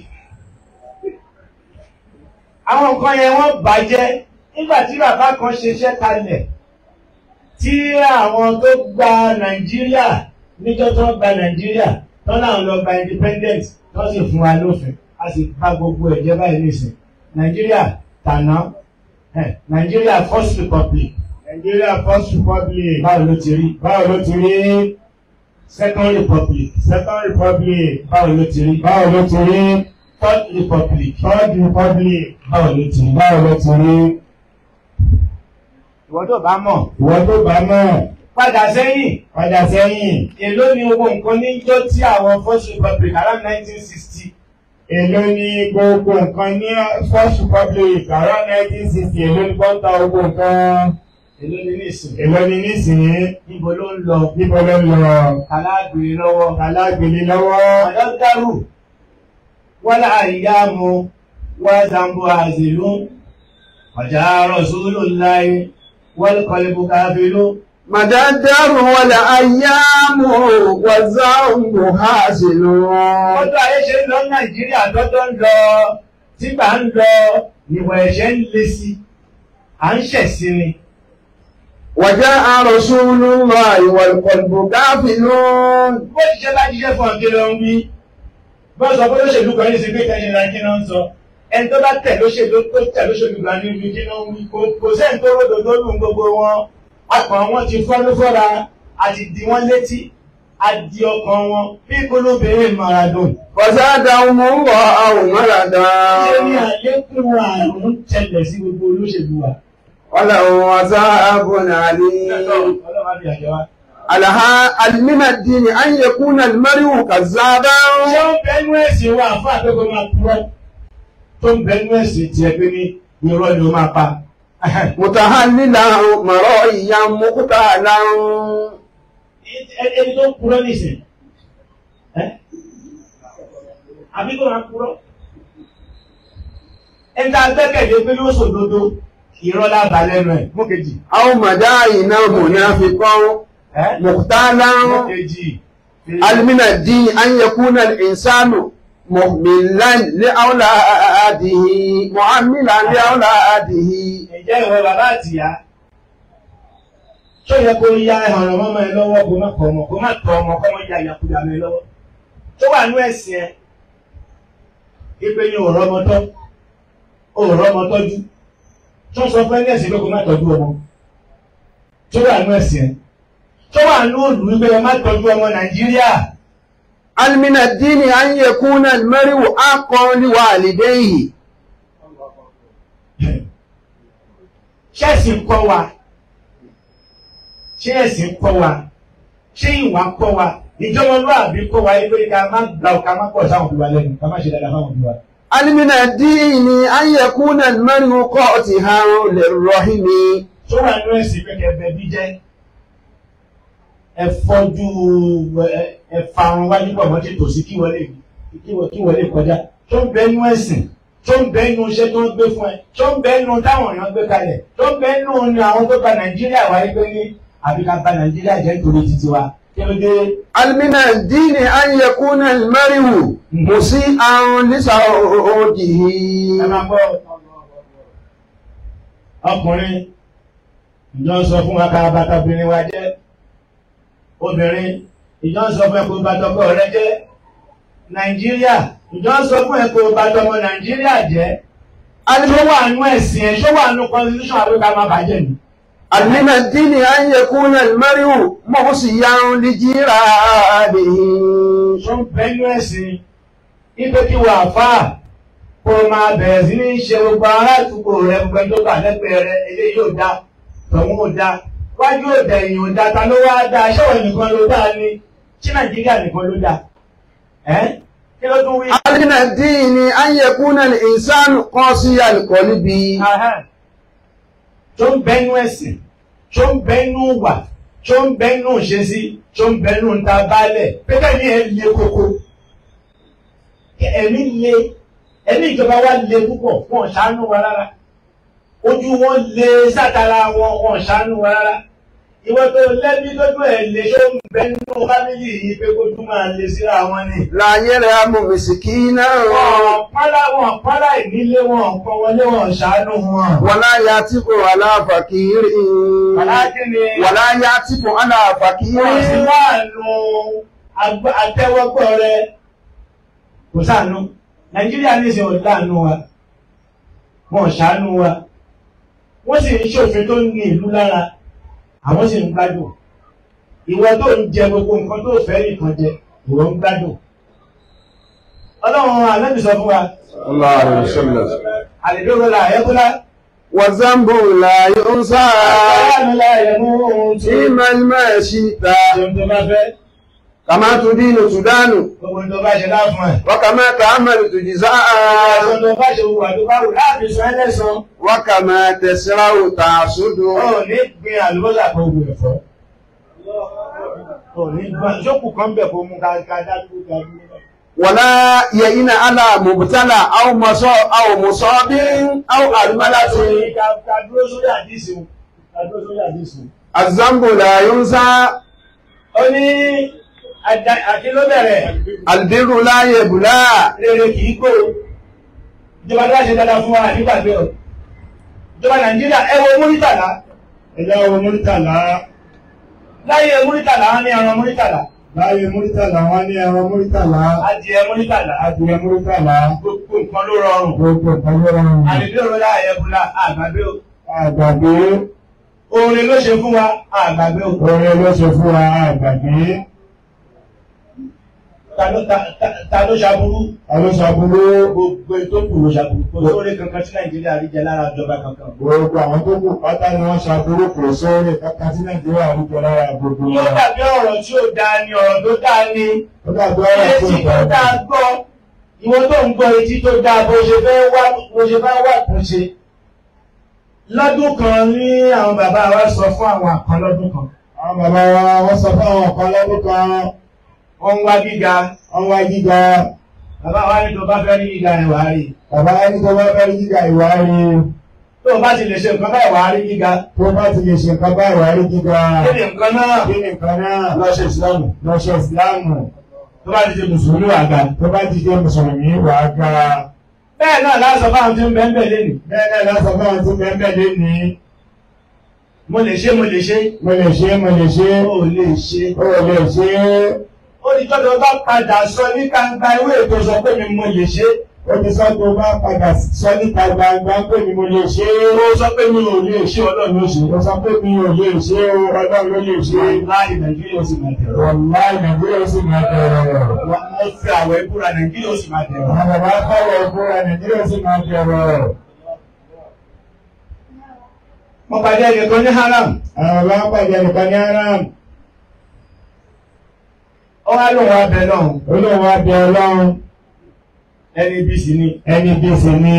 àwọn nǹkan yẹn wọ́n bàjẹ́ nígbà tí bàbá kan ṣiṣẹ́ kalẹ̀ tí àwọn tó gba nàìjíríà níjọ́ tó gba nàìjíríà tó náà lọ gba independent tó sì fún wa lófin a sì bá gbogbo ẹ̀jẹ̀ báyìí nìsín nàìjíríà tàná eh, nàìjíríà first republic Nigeria First Republic. báwo ló ti rí Báwo ló ti rí? second republic Second Republic. báwo ló ti rí Báwo ló ti rí? third republic Third Republic. báwo ló ti rí. Báwo ló ti rí? ìwọ tó bá mọ̀ Ìwọ tó bá mọ̀, padà sẹ́yìn padà sẹ́yìn. èló ni owó nǹkan níjọ́ tí àwọn first republic around nineteen sixty Èló ni gbogbo nǹkan ní First Republic around nineteen sixty èló ni pọ́ńtà gbogbo nǹkan. èló ni nísìn Èló ni nísìnyí? níbo ló ń lọ Níbo ló ń lọ? alágbèrè lọ́wọ́ Alágbèlé lọ́wọ́. àdọ́dárù wọ́lá àyàmú wá zambo àzèlú ọjà rọ̀súlù láyé wọ́n kọlẹ̀bù káfílú màdádárù wọlé ayámù wàzáhùn hásìlú ọdún ayé ṣe ń lọ nàìjíríà tọ́tọ́ ń lọ tígbà ń lọ ìwọ̀ ẹ̀ṣẹ̀ ń le sí à ń ṣẹ̀sí ni wàjá àròsúlù wà ìwọ̀lùkọ̀lùbù káfìlú bó ti ṣe bá jíṣẹ́ fún ọ̀kẹ́ lọ ń wí bó sọ pé lóṣèlú kan ní sí pé tẹ́yìn ra kí náà ń sọ ẹni tó bá tẹ̀ lóṣèlú tó tẹ̀ lóṣèlú kan ní ibi kí náà ń wí kò kò sẹ́ni tó ròdò tó lù gbogbo wọn ọkàn wọn ti fọ́ ló fọ́ra àti di wọn létí àdì ọkàn wọn bí kólóbìnrin maradon. fọ̀sádà mú wọ àwọn mọ́ràdá ṣé ní àlékún àrùn tẹlẹ̀ sí gbogbo olóṣèlú wa. wọ́lá wọn asáàbò nàlí ọlọ́run á fi àjẹ wa. alaha alimina dini an yakuna almariu kazzaba ṣé ó ń bẹnu ẹ̀sìn wa fún àtọ́kọ̀ máa purọ́ tó ń bẹnu ẹ̀sìn tiẹ̀ pé ní irọ́ ni ó máa pa. mutahallila maro iya mukutala Ẹ- ẹni tó ń purọ́ nìsín ẹ́ àbí kò máa purọ́. ẹni tá a gbẹ́kẹ̀lé pé ló sòdodo irọ́ lába lẹ́nu ẹ̀ mú kejì. aw madaina munafiqan ẹ́ mukutala mú kejì. alimina dini an yakuna al-insanu muhmilan li awladihi mu'ammilan li awladihi Ǹjẹ́ ìwọ bàbá àtìyá tó yẹ kó ya ẹ̀hàn ọmọ ẹ lọ́wọ́ kó má kọ ọmọ kó má tọ ọmọ kó má ya ìyàkúyà mi lọ́wọ́ tó wà nú ẹ̀sìn ẹ ipe ni òòrọ̀ ọmọ tọ́ òòrọ̀ ọmọ tọ́jú tó sọ fún ẹni ẹ̀sìn pé kó má tọ́jú ọmọ tó wà nú ẹ̀sìn ẹ tó wà nú òlù wípé ẹ má tọ́jú ọmọ Nàìjíríà المن الدين أن يكون المرء أقا لوالديه ṣé ẹ̀sìn kọ́ wa ṣé ẹ̀sìn kọ́ wa ṣé ìwà kọ́ wa ìjọmọlúwàbí kọ́ wa yìí pé ká má gba ká má pọ̀ sáwọn òbí wa lẹ́nu ká má ṣe dáadáa fáwọn òbí wa. المن الدين أن يكون المرء قاطعا للرحم tó wà nínú ẹ̀sìn pé kẹfẹ́ bí jẹ́ ẹ fọ́jú ẹ- ẹ fa àwọn wájú pọ̀ mọ́ tètò sí kí wọlé kí wọ- kí wọlé kọjá tó ń bẹ nínú ẹ̀sìn tó ń bẹ nínú iṣẹ́ tó ń gbé fún ẹ tó ń bẹ nínú táwọn èèyàn gbé kalẹ̀ tó ń bẹ nínú ni àwọn tó gba Nàìjíríà wáyé pé ní àbí ká bà Nàìjíríà jẹ́ nítorí títí wa kí ló dé المن الدين أن يكون المرء مسيئا لسعوده ẹ máa gbọ́ ọkùnrin ìjọ ń sọ fún wa ká bàtà obìnrin wa jẹ́ obìnrin ìjọ ń sọ fún ẹ kó bàtà ọkọ rẹ jẹ́ nàìjíríà ìjọ ń sọ fún ẹ kó bàtà ọmọ nàìjíríà jẹ́ ṣó wà nú ẹ̀sìn ẹ̀ ṣó wà nú constitution àbíká má bàjẹ́ ni. المن الدين أن يكون المرء محسيا لجيرانه ṣó ń bẹ nú ẹ̀sìn ipe kí wà fà kó o máa bẹ̀rẹ̀ sí ní ṣe gbogbo ará àdúgbò rẹ gbogbo ẹni tó gbà lẹ́gbẹ̀ẹ́ rẹ eléyìí yóò dá tọ̀hún ò dá wájú ò dá èèyàn ò dá ta ló wá dá ṣọ́wọ́ nìkan ló dá ni ṣé nàìjíríà nìkan ló dá ẹ́ kí ló tún wí. المن الدين أن يكون الإنسان قاسي القلب Ahán. tó ń bẹnu ẹ̀sìn tó ń bẹnu wà ṣó ń bẹ́ nù ṣe sí ṣó ń bẹ́ nù ta bálẹ̀ pẹ́kẹ́ ní ẹ̀ le koko ẹ̀mí le ẹ̀mí ìjọba wa le púpọ̀ wọn ò ṣàánú wa rárá ojú wọn le sátara wọn wọn ò ṣàánú wa rárá ìwọ tó lẹ́bí lójú ẹ̀ lè ṣó ń bẹ́ nù fámìlì yìí pé kójú máa le síra wọn ni. láyé rẹ̀ amòmìsìkì náà wọn pálá wọn pálá ìnílé wọn kọ wọlé wọn ṣàánú wọn. wọ́n láyà tí kò aláfàkìrì aláàkíni wọ́n láyà tí kò aláfàkìrì wọ́n sì láàánú agbá- àtẹ́wọ́gbọ́ rẹ kò sáànú nàìjíríà ní ìsìn ọ̀dáàánú wa wọn ṣàánú wa wọ́n sì ń ṣòfin tó ní ìlú lára àwọn sì ń gbádùn ìwọ tó ń jẹ gbogbo nǹkan tó fẹ́ nìkan jẹ ìwọ ń gbádùn ọlọ́run àlẹ́bí sọ fún wa Allah alaihi wasallam. àlèdóró la ẹ̀kúlá wàzàmbò láyé ń sáà àlèdóró la ẹ̀mú tí tí mẹ́lìmẹ́ sí ta tó bá fẹ́ kàmá tó dínú sùdánù gbogbo tó bá ṣe láfún ẹ̀. wákàmá tààmàlì tó jì sáà Ẹ̀sùn tó bá ṣe wùwà tó bá wù láàbí sọ ẹlẹ́sàn. wákàmá tẹ̀síráwò tààsódò Ó ní gbin àlùbọ́sà kan gbìn ẹ̀fọ́. Ó ní gbọ́n ṣókù kan bẹ̀ kó mú ká dájú dájú. wàlá yẹ̀yìnà àlà mùbútálà àwọn mọ̀sọ́ àwọn mọ̀sọ́ bí àwọn àlùmọ́lá tó Ká dúró sórí àdìsí o. Ká dúró sórí àdìsí o. àzàmbò láyé ń sáà Ó ní àti ló bẹ̀rẹ̀ albirru láyé bùlá rere kì í kó. Ìjọba tó bá ṣe dáadáa fún wa nígbàgbé o. Ìjọba Nàìjíríà ẹ wo Múrítàlá. ẹ̀yà owó múrítàlá Láyé Múrítàlá wọn ní ẹran Múrítàlá. láyé múrítàlá wọn ní ẹran múrítàlá Adìẹ Múrítàlá. adìyẹ múrítàlá Gbogbo nǹkan ló rọrùn. gbogbo nǹkan ló rọrùn àdìdúró láàyè bùlá àgbàgbé o àgbàgbé oore ló ṣe fún wa àgbàgbé o orin ló ṣe fún wa àgbàgbé ta ló ta- ta- ta ló ṣàbúrú alóṣàbúrú gbogbo ètò kù ló ṣàbúrú kò sóore kankan tí nàìjíríà rí jẹ lára ìjọba kankan. gbogbo àwọn tó kù pátá ni wọ́n ṣàbúrú kò sóore kankan tí nàìjíríà ń jẹ lára gbogbo yóò wọn. dàbí ọ̀rọ̀ tí ó dáa ni ọ̀rọ̀ tó dáa ni ó dàbí ọ̀rọ̀ tó etí tó dáa dáa gbọ́ ìwọ tó ń gbọ́ etí tó dáa bó ṣe fẹ́ wá bó ṣe fẹ́ wà kún ṣe. lọ́dún kan ní àwọn bàbá wa sọ fún àwọn àkàn lọ́dún kan àwọn bàbá wa wọ́n sọ fún àwọn kan lọ́dún kan wọ́n ń wá gíga wọ́n wá gíga bàbá wa ní tó bá fẹ́ rí gíga ẹ̀ wá rí bàbá ẹni tó bá fẹ́ rí gíga ìwà rí tó o bá ti lè ṣe nǹkan báyìí wá rí gíga tó bá ti lè ṣe nǹkan bá ìwà rí gíga kí ni nǹkan náà kí ni nǹkan náà lọ́ṣẹ̀ ìsìlámù lọ́ṣẹ̀ ìsìláàmù tó bá ti ṣe mùsùlùmí wà ga. tó bá ti jẹ́ mùsùlùmí wà á ga bẹ́ẹ̀ náà lásán fáwọn tí ń bẹ́ẹ̀ bẹ́ẹ̀ lẹ́nu. bẹ́ẹ̀ náà lásán fún àwọn tó bẹ́ẹ̀ bẹ́ẹ̀ lé ní mo lè ṣe mo lè ṣe. mo lè ṣe mo lè ṣe ó lè ṣe. ó lè ṣe ó ní tọ́jú bá padà sọ ní kàńgbà ìwé ètò sọ pé mi mo lè ṣe. ó ti sọ tó bá padà sọ níta gbangba pé mi mo lè ṣe ó sọ pé mi ò lè ṣe ọlọ́run ló ṣe. ó sọ pé mi ò lè ṣe o ọlọ́run ló lè ṣe láì nàìjíríà ó sì máa tẹ̀rọ. wàláì nàìjíríà ó sì máa bẹ̀rẹ̀ mo fi àwọ̀ ìbúra nàìjíríà ó sì máa tẹ̀rọ. àwọn bàbá fọwọ́ ìbúra nàìjíríà ó sì máa bẹ̀rẹ̀ mo pàdé ẹnìkan ní haram. àwọn bàbá pàdé nìkan ní aram ó wá lóun wá bẹ náà ó lóun wá bẹ ọlọ́run ẹni bí sí ni. ẹni bí sì ni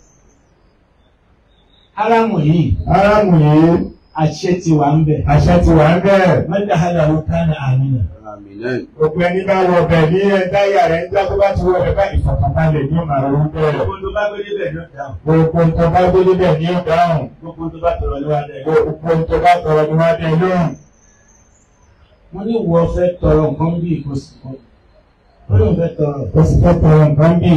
haram yìí aráàmù yìí àṣẹ ti wà ń bẹ̀. àṣẹ ti wà ń bẹ̀rẹ̀ mẹ́ta hàlà ó kánà àmìnà. Gbogbo ẹni bá wọ bẹ̀ ní ẹ̀dá ìyá rẹ̀ ń já tó bá ti wọ bẹ̀ bá ìfọ̀kànbalẹ̀ ní ọmọ àwọn bẹ̀rẹ̀. gbogbo tó bá gbé débẹ̀ ló dáhùn. Gbogbo tó bá gbé níbẹ̀ ní ọ̀dáhùn. gbogbo tó bá tọrọ ló wá dẹ̀. Gbogbo tó bá tọrọ ní wá dé lóhùn. mo ní wọ fẹ́ tọrọ nǹkan bí kò sí kan ó lóun fẹ́ tọrọ Ó sì fẹ́ tọrọ nǹkan bì.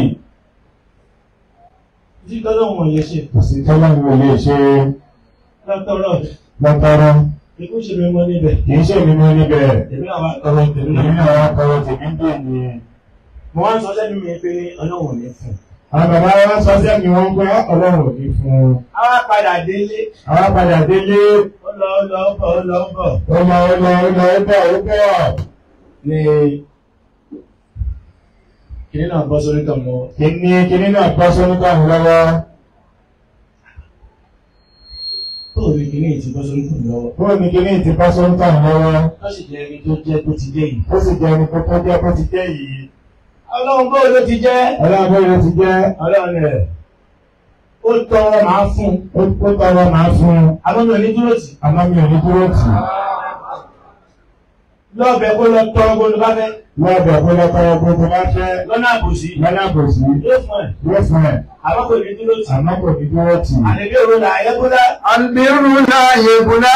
tí tọ́lọ́ wọn yẹ ṣe Kò sí tọ́lá mi ò lè ṣe lọ́tọ́rọ̀ lọ́tọ́rọ́. ikú ṣe mi mọ́ níbẹ̀ Kì í ṣe mi ní níbẹ̀. èmi náà wá tọrọ tèmi Èmi náà náà wá tọrọ tèmi ń bè ní. mo wá ń sọ sẹ́ni mi pé ọlọ́run ò ní fún un. Àwọn bàbá wa sọ sẹ́mi wọn pé ọlọ́run ò ní fún un. a wá padà délé Àwọn padà délé. ó lọ ó lọ ó bọ̀ ó lọ ó bọ̀ Ó lọ ó lọ ó lọ ó bọ̀ ó bọ̀. ní kìnìún náà bọ́ sórí tọ̀ mọ́ Kìíní kìíní náà bọ́ sórí tọ̀hún lọ́wọ́. ó rí kìnìún ti bọ́ sórí tọ̀ lọ́wọ́ Bóò ní kìíní ti bọ́ sórí tọ̀hún lọ́wọ́. ó sì jẹ́ ẹni tó jẹ́ tó ti dé yìí. Ó sì jẹ́ ẹni tó tó jẹ́ bó ti jẹ́ yìí. ọlọ́run bó ló ti jẹ́ Ọlọ́run bó ló ti jẹ́. ọlọ́run rẹ̀ ó tọrọ màá fún un Ó ó tọrọ màá fún un. àmọ́ mi ò ní dúró tì Àmọ́ mi ò ní dúró tì í. lọ́ọ̀bẹ̀ kó lọ tọrọ gbogbo bá fẹ́ lọ́dọ̀ ọ̀pọ̀lọpọ̀ gbogbo bá fẹ́ lọ́nà àbòsí lọ́nà kò sí yóò fún ẹ̀ yóò fún ẹ̀ àwọn kò ní dúró tì àmọ́ kò ní dúró tì í. àlejò òru là ayẹ́kúlá البر لا يبلى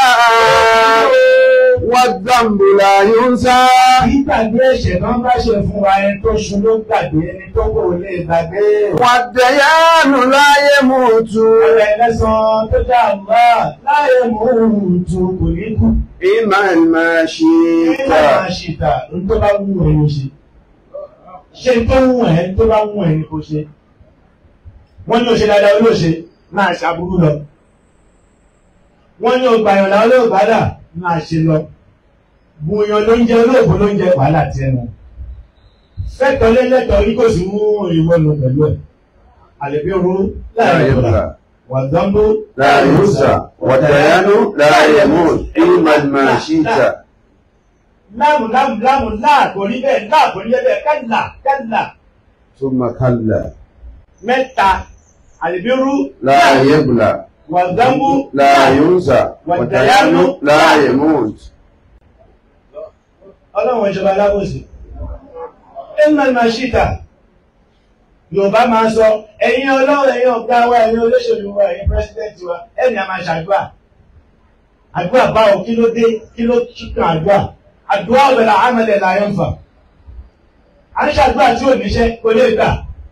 والذنب لا ينسى kì í gbàgbé ẹ̀ṣẹ̀ kan bá ṣe fún wa ẹni tó ṣu ló gbàgbé ẹni tó kò lè gbàgbé والديان لا يموت ọ̀rẹ́ ẹlẹ́sàn tó dá àgbà láyé mú òòtù kò ní kú إيمان ما nígbà شئت máa ṣìtà ní tó bá wù ẹ́ ló ṣe ṣe tó wù ẹ́ tó bá wù ẹ́ ní kò ṣe wọ́n ní o ṣe dáadáa olóòṣe máa ṣàbúrú lọ wọ́n ní o gbàyànlá olóògbádà máa ṣe lọ bùyàn ló ń jẹ olóògbó ló ń jẹ wàhálà tí ẹnu fẹ́tọ̀ lẹ́lẹ́tọ̀ yìí kò sí mú ìwọ lọ pẹ̀lú ẹ̀ àlẹ́bí oró لا láàrin ìgbà يبلى wà dánbó لا ينسى والديان لا يموت إيمان ما شئت láàmù láàmù láàmù láàkò rí bẹ́ẹ̀ láàkò rí bẹ́ẹ̀ kálà kálà ثم كلا mẹ́ta àlẹ́bí oró لا يبلى wà dánbó لا ينسى والديان لا يموت ọlọ́run ìjọba alábòsí ẹ̀mọ̀ màṣítà yorùbá máa sọ ẹ̀yin ọlọ́run ẹ̀yin ọ̀gá wa ẹ̀yin olóṣèlú wa ẹ̀yin pírẹsidẹ́ǹtì wa ẹ̀mí a máa ṣàdúrà àdúrà báwo kí ló dé kí ló kíkan àdúrà àdúrà ọ̀bẹ̀rẹ̀ àmàlẹ̀ làyọ̀ ń fà à ń ṣàdúrà tí ò níṣẹ́ kò lè gbà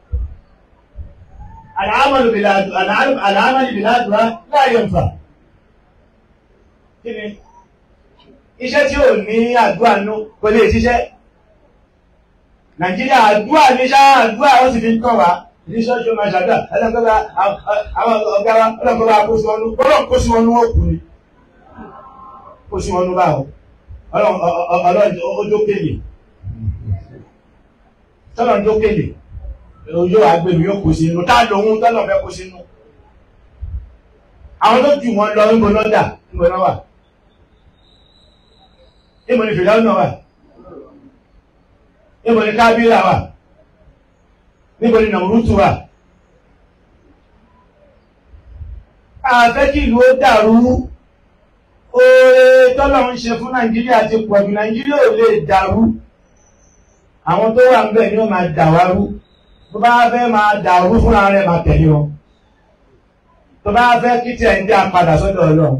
àlàámàlì bìlà àdúrà láyọ̀ ń fà kí ni iṣẹ́ tí ò ní àdúrà nú kò lè ṣiṣẹ́ nàìjíríà àdúrà ní ṣá àdúrà ó sì fi ń kàn wá ní ṣọ́ọ̀ṣì ó máa ṣàdúrà ẹlẹ́gbẹ́ra àwọn ọ̀gá wa ọlọ́gbọ́ra kó sí wọn nú ọlọ́run kó sí wọn nú òkú ni kó sí wọn nú báwo ọlọ́run ojó kéde tọ́lọ̀ ń jó kéde ojú àgbèmí yóò kó sí inú tá lòun tọ́lọ̀ fẹ́ kó sí inú àwọn tó jù wọn lọ ń bọ lọ́dà ń bọ náà wà Níbo ni Fìdáúnà wà? Níbo ni Kábílà wà? Níbo ni Nàmúrútù wà? Àfẹ́ kí ìlú ó dàrú. Oore tọ́lọ̀ ń ṣe fún Nàìjíríà ti pọ̀jù. Nàìjíríà ò lè dàrú. Àwọn tó wà ń bẹ̀ ni ó máa dàwárú. Tó bá fẹ́ máa dàrú fúnra rẹ̀ máa tẹ̀lé wọn. Tó bá fẹ́ kí tiẹ̀ ń dá padà sọ́dọ̀ Ọlọ́run.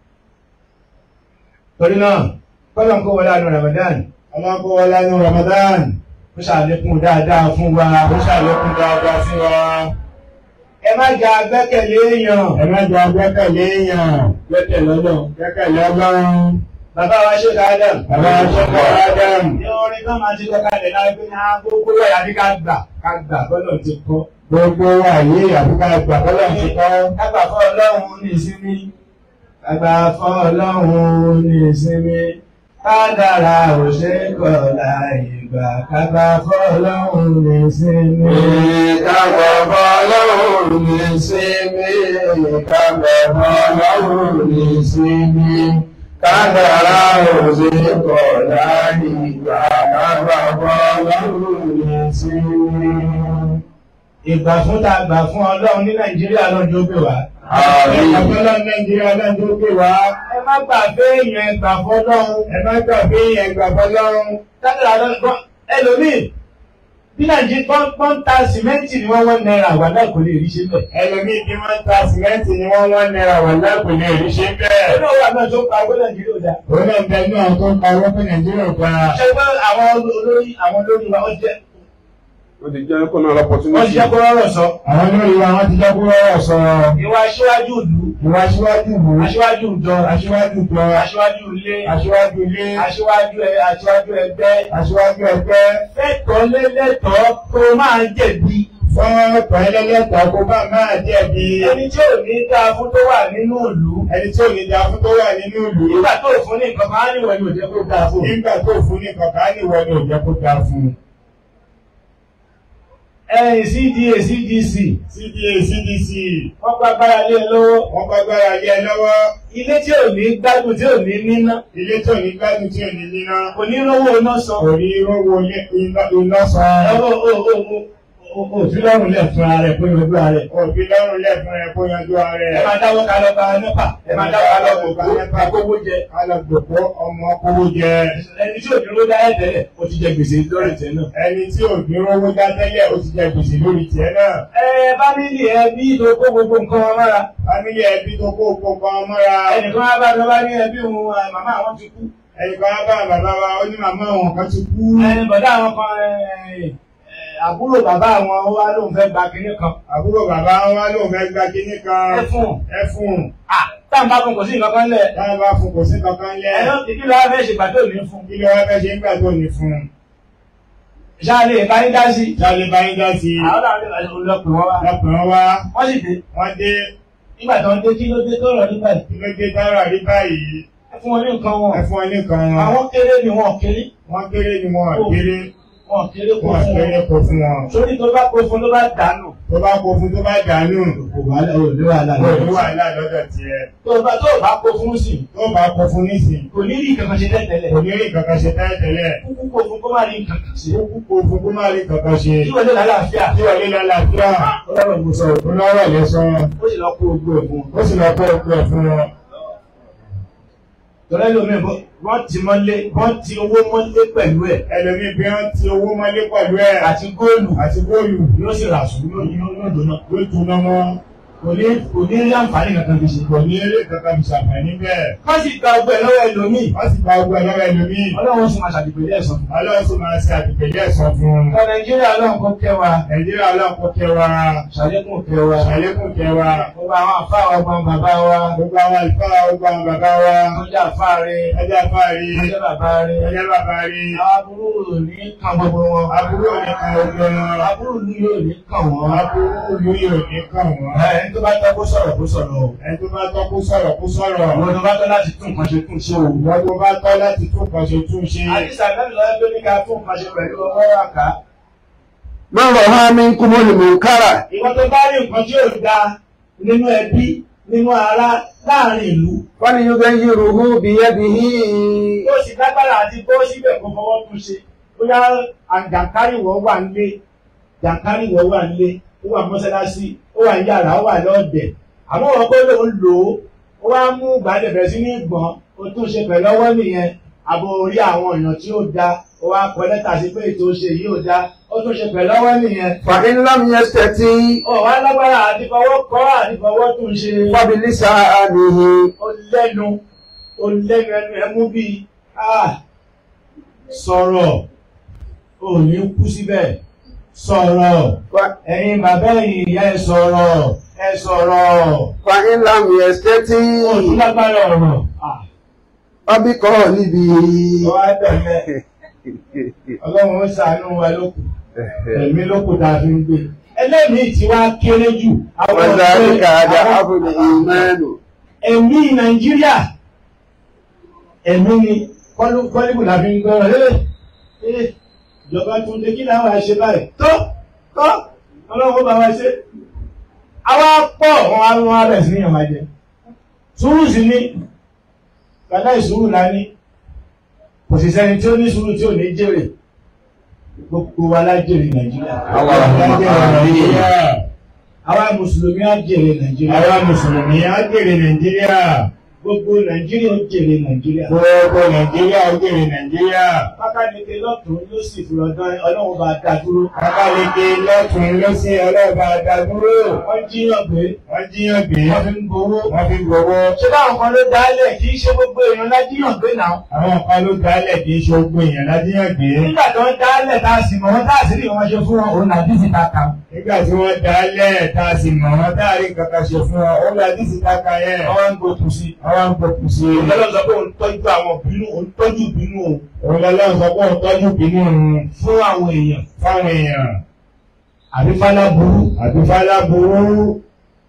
Torí náà, kọ́lọ̀ kó wọlé àánú Ramadan ọlọ́run kó wọlé ní Ramadan ó ṣàlékún dáadáa fún wa ó ṣàlékún dáadáa fún wa. ẹ má jà gbẹ́kẹ̀lé èèyàn ẹ má jẹ́ gbẹ́kẹ̀lé èèyàn gbẹ́kẹ̀lé Ọlọ́run gbẹ́kẹ̀lé ọlọ́run. bàbá wa ṣe Adam bàbá aṣọ́kọ̀ Adam ní orin náà máa ti kọ́kàlẹ̀ láti pé ní gbogbo ẹ̀yà bí ká gbà ká gbà bọ́lọ̀ ti kọ́ gbogbo àyè àbúkà ìgbà tọ́lọ̀ ti kọ́. ká gbà fọ́ Ọlọ́run ní ìsinmi ká gbà fọ́ Ọlọ́run ní ìsinmi kádàrá ò ṣe kọ̀ láì gbà ká gbà fọ́ Ọlọ́run ní ìsinmi. Ìkàgbọ̀ fọlọ́run ní sinmi, ìkàgbọ̀ fọlọ́run ní sinmi, kádàrá òsè kọ̀ láyé ìgbà, kàgbọ̀ fọlọ́run ní sinmi. ìgbà fún ta gbà fún Ọlọ́run ní Nàìjíríà lọ́jọ́ gbé wá. Àmín. Ọlọ́run Nàìjíríà lọ́jọ́ pé wá. ẹ má gbà pé èèyàn ẹgbà fọ́lọ́run Ẹ má gbàgbé yẹn gbà fọlọ́run. kádàrá lọ́gbọ́n ẹlòmíì bí Nàìjíríà pọ́n ta sìmẹ́ǹtì ni wọ́n wọ́n náírà wà náà kò lè rí ṣe bẹ́ẹ̀. Ẹlòmíì bí wọ́n ta sìmẹ́ǹtì ni wọ́n wọ́n náírà wà lápèlè rí ṣe bẹ́ẹ̀. ẹnu òwúrọ̀ náà tó pa owó Nàìjíríà ò dáa. Òun náà ń bẹ ní àwọn tó ń pa owó fún Nàìjíríà gba. ṣé pé àwọn olórí àwọn olórí wa wọ́n jẹ́ Ó ti jẹ́ kó náà wọ́n lọ́pọ̀túnmọ́sí. jẹ́ kó rọrọ̀ sọ. Àwọn olórí wa wọ́n ti jẹ́ kó rọrọ̀ sọ. ìwà aṣíwájú ìlú Ìwà aṣíwájú ìlú. aṣíwájú ìjọ Aṣíwájú ìjọ. aṣíwájú ilé Aṣíwájú ilé. aṣíwájú ẹ aṣíwájú ẹgbẹ́ Aṣíwájú ẹgbẹ́. fẹ́tọ̀ lélẹ́tọ̀ tó máa jẹ̀bi. Fún ọ̀pọ̀ ẹlẹ́lẹ́tọ̀ kó bá máa jẹ̀bi. ẹni tí ò ní dáa fún tó wà nínú ìlú Ẹni tí ò ní da fún tó wà nínú ìlú. nígbà tó fún ní nǹkan máa ń níwọ̀n ní òjẹ́ kó dáa fún. Nígbà tó fún ní kọ̀ọ̀kan ní ìwọ ni ò jẹ́ kó dáa fún un. ẹ̀yìn CDA CDC CDA CDC wọ́n pa gbára lé e lọ́wọ́ wọ́n gbàgbára lé ẹ lọ́wọ́. ilé tí ò ní gbádùn tí ò ní níná Ilé tó ní gbádùn tí ò ní níná. onírówó iná san Kò ní rówó ilé- iná iná san. ó ó ó ó òfin lọ́rùn lẹ̀ fún ara rẹ̀ kó yanjú ara rẹ̀. òbí lọ́rùn lẹ̀ fún ẹ kó yanjú ara ẹ ẹ. máa dáwọ́ ká lọ gba nẹ́pà ẹ máa dáwọ́ ká lọ gbogbo àkówó jẹ. alàgbòpọ̀ ọmọ kówó jẹ. ẹni tí òdúró dáyẹ̀ tẹ́lẹ̀ ó ti jẹ gbèsè lórí tẹ̀ náà. ẹni tí òbí rówó dá tẹ́lẹ̀ ó ti jẹ gbèsè lórí tiẹ̀ náà. ẹ fámìlì ẹ bí ìdó kó gbogbo nǹkan wọn mọ́ra. fámílì ẹbí tó kó gbogbo ọmọ mọ́ra. ẹnìkan wá bá lọ bá ní ẹbí òun ẹ, màmá àwọn ti kú. ẹnìkan á bá bàbá wa ó ní màmá àwọn kan ti kú. ẹ, bọ̀dá àwọn kan ẹ, ẹ, àbúrò bàbá àwọn ó wá lóun fẹ́ gba kinní kan. àbúrò bàbá wa lóun fẹ́ gba kinní kan. ẹ fún un. ẹ fún un. táwọn bá fún kò sí nǹkan kan lẹ̀. táwọn bá fún kò sí kankan lẹ̀. ẹ̀yọ́ ìdí lọ́wọ́ fẹ́ ṣègbà tó ní fún. kí ló wá fẹ́ ṣe ń gbà tó ní fún un. ṣáà lè bá yín dá sí. sáré bá yín dá sí i. àwọn làwọn olùlọ́pẹ̀ wọn wá. lọ́kùnrin wá wọ́n sì dé. wọ́n dé nígbà tó ń dé kí ló dé tó rọ̀ nígbà yìí. kí ló dé dára rí báyìí. ẹ fún wọn ní nǹkan wọn. ẹ fún wọn ní nǹkan wọn. àwọn kéré ni wọn kéré. wọ́n kéré ni wọn kéré wọn kéré kó wọn fún kéré wọn. kó fún wọn. sórí tó bá kó fún ló bá dànù. tó bá kó fún tó bá dànù. kò wá ò ní wàhálà kò ní wàhálà lọ́dọ̀ tiẹ̀. tó bá tó bá kó fún sí tó bá kó fún nísìn. kò ní rí nǹkan kan ṣe tẹ́tẹ́lẹ̀. kò ní rí kankan ṣe tẹ́lẹ̀ kúkú kó fún kó má rí nǹkan kan ṣe. ó kó fún kó má rí kankan ṣe. kí wọ́n lé lálàáfíà. tí wọ́n lé lálàáfíà. ọlọ́run mo sọ ó lọ́rọ̀ lè sọ. ó sì lọ kó gbogbo ẹ̀ fún un. ó sì lọ kó ọgbẹ́ fún wọn. tọ́lá lómi wọ́n ti mọ́lé wọ́n ti owó mọ́lé pẹ̀lú ẹ̀ ẹlòmíì bí wọ́n ti owó mọ́lé pẹ̀lú ẹ̀ àti góòlù àti góòlù yóò sì rà sùn yóò yóò yóò dùnà. ló túná mọ́. kò ní kò ní rí àǹfààní kankan fi ṣe. kò ní eré kankan fi ṣàǹfààní bẹ́ẹ̀. wọ́n sì gba ọgbẹ́ lọ́wọ́ ẹlòmíì. wọ́n sì gba ọgbẹ́ lọ́wọ́ ẹlòmíì. ọlọ́run sì máa ṣàdìpẹ̀lẹ́ ẹ̀sán. ọlọ́run sì máa ṣe àdìpẹ̀lẹ́ ẹ̀sán fún un. ọ̀gá nàìjíríà ọlọ́run kó kẹ́ wa nàìjíríà ọlọ́pọ̀ kẹwàá ṣàlékún kẹ́ wa. ṣàlékún kẹwàá gbogbo àwọn àfa wa gbọ́n bàbá wa gbogbo àwọn àlùfáà gbogbo àwọn bàbá wa ọjà àfa rẹ̀ ẹjẹ afáàrí ọjà bàbá rẹ̀ ẹjẹ bàbá rí àwọn aburú ní kan gbogbo wọn. aburú òní kan ogun wọn aburú ní yóò ní kàn wọ́n. aburú lórí òní kan wọn ẹni tó bá tọ́ kó sọ̀rọ̀ kó sọ̀rọ̀ o. ẹni tó bá tọ́ kó sọ̀rọ̀ kó sọ̀rọ̀ àwọn tó bá tọ́ láti tún nǹkan ṣe tún ṣe o. ìwọ́n tó bá tọ́ láti tún kan ṣe tún ṣe àdìsá náà lọ́wọ́ tó ní ká tún nǹkan ṣe pẹ̀lú ọwọ́ àká. Man raha minkumul munkara ìwọ́n tó bá rí nǹkan tí ò da nínú ẹbí nínú ará láàrin ìlú. falyughayyiruhu biyadihi ó sì lágbára àti bó síbẹ̀ kó fọwọ́ tún ṣe. bóyá àjàkárìwọ̀ wà nílé jàkárìwọ̀ wà nílé ó wà mọ́sálásí ó wà ní yàrá ó wà lọ́ọ̀dẹ̀. àmọ́ wọn kó lòun lò ó ó wá mú gbàdé bẹ̀rẹ̀ sí ní gbọ̀n ó tún ṣe pẹ̀lú ọwọ́ nìyẹn àbò orí àwọn èèyàn tí ó da ó wá kọ lẹ́tà sí pé ètò ṣe yìí ò da ó tún ṣe pẹ̀lú ọwọ́ nìyẹn. fa in lam yastati ó wá lágbára àti fọwọ́ kọ́ àti fọwọ́ tún ṣe. fa bilisanihi ó lẹ́nu ó lẹ́nu ẹnu ẹmú bíi ah sọ̀rọ̀ ò ní kú síbẹ̀ sọ̀rọ̀ Fa- ẹ̀yin bàbá ẹ̀yin ìyá ẹ sọ̀rọ̀ ẹ sọ̀rọ̀ fa in lam yastati ó tún lágbára ọ̀rọ̀ ah fa biqalibihi ó wá bẹ̀rẹ̀ ọlọ́run ó ṣàánú wa lókù ẹ̀mí lókù tá a fi ń gbé ẹlẹ́mìí tí wá kéré jù àwọn wa dhalika ọ̀gbẹ́- ad'afu al-imanu ẹ̀mí nàìjíríà ẹ̀mí ni kọ́lù- kọ́líbù la fi ń gbọ́rọ̀ lé ẹ̀ ìjọba tún dé kí láwọn àṣẹ báyìí tó tó ọlọ́run bá wa ṣe àwa pọ̀ wọn á wọn á bẹ̀ sí ní ìyànmájẹ sùúrù sí ní kàdá ìsùúrù la ní kò sì sẹ́ni tí ó ní sùúrù tí ò ní jèrè gbogbo wa la jèrè nàìjíríà Àwa la jèrè nàìjíríà àwa mùsùlùmí á jèrè nàìjíríà àwa mùsùlùmí á jèrè nàìjíríà gbogbo nàìjíríà ó jèrè nàìjíríà. gbogbo nàìjíríà ó jèrè nàìjíríà pákáleke lọ́tún ló sì fi ọ̀dọ́ ọlọ́run bá dá dúró. abaleke lọ́tún lọ́sí ọlọ́ba dàdúró wọ́n jíyàn gbé wọ́n jíyàn gbé wọ́n fi ń gbowó. wọ́n fi gbowó ṣé báwọn kan ló dálẹ̀ kì í ṣe gbogbo èèyàn lájíyàn gbé náà. àwọn kan ló dálẹ̀ kì í ṣe ogun èèyàn lájíyàn gbé nígbà tó ń dálẹ̀ tá a sì mọ̀ wọ́n tá a sì rí wọn ṣe fún wọn òun làdí sí ta kan. nígbà tí wọ́n dálẹ̀ tá a sì mọ̀ wọ́n táàrí kankan ṣe fún ọ ó lọ dísì káka yẹn ọwọ́ ń gbókun sí. àwọn ń gbókùn sí i ìjọba sọ pé òun tọ́jú àwọn ìbínú òun tọ́jú ìbínú òun òun lọ́lọ́run sọ pé òun tọ́jú bínú òun fún àwọn èèyàn. fáwọn èèyàn àbí fálá burú. àbí fálá burú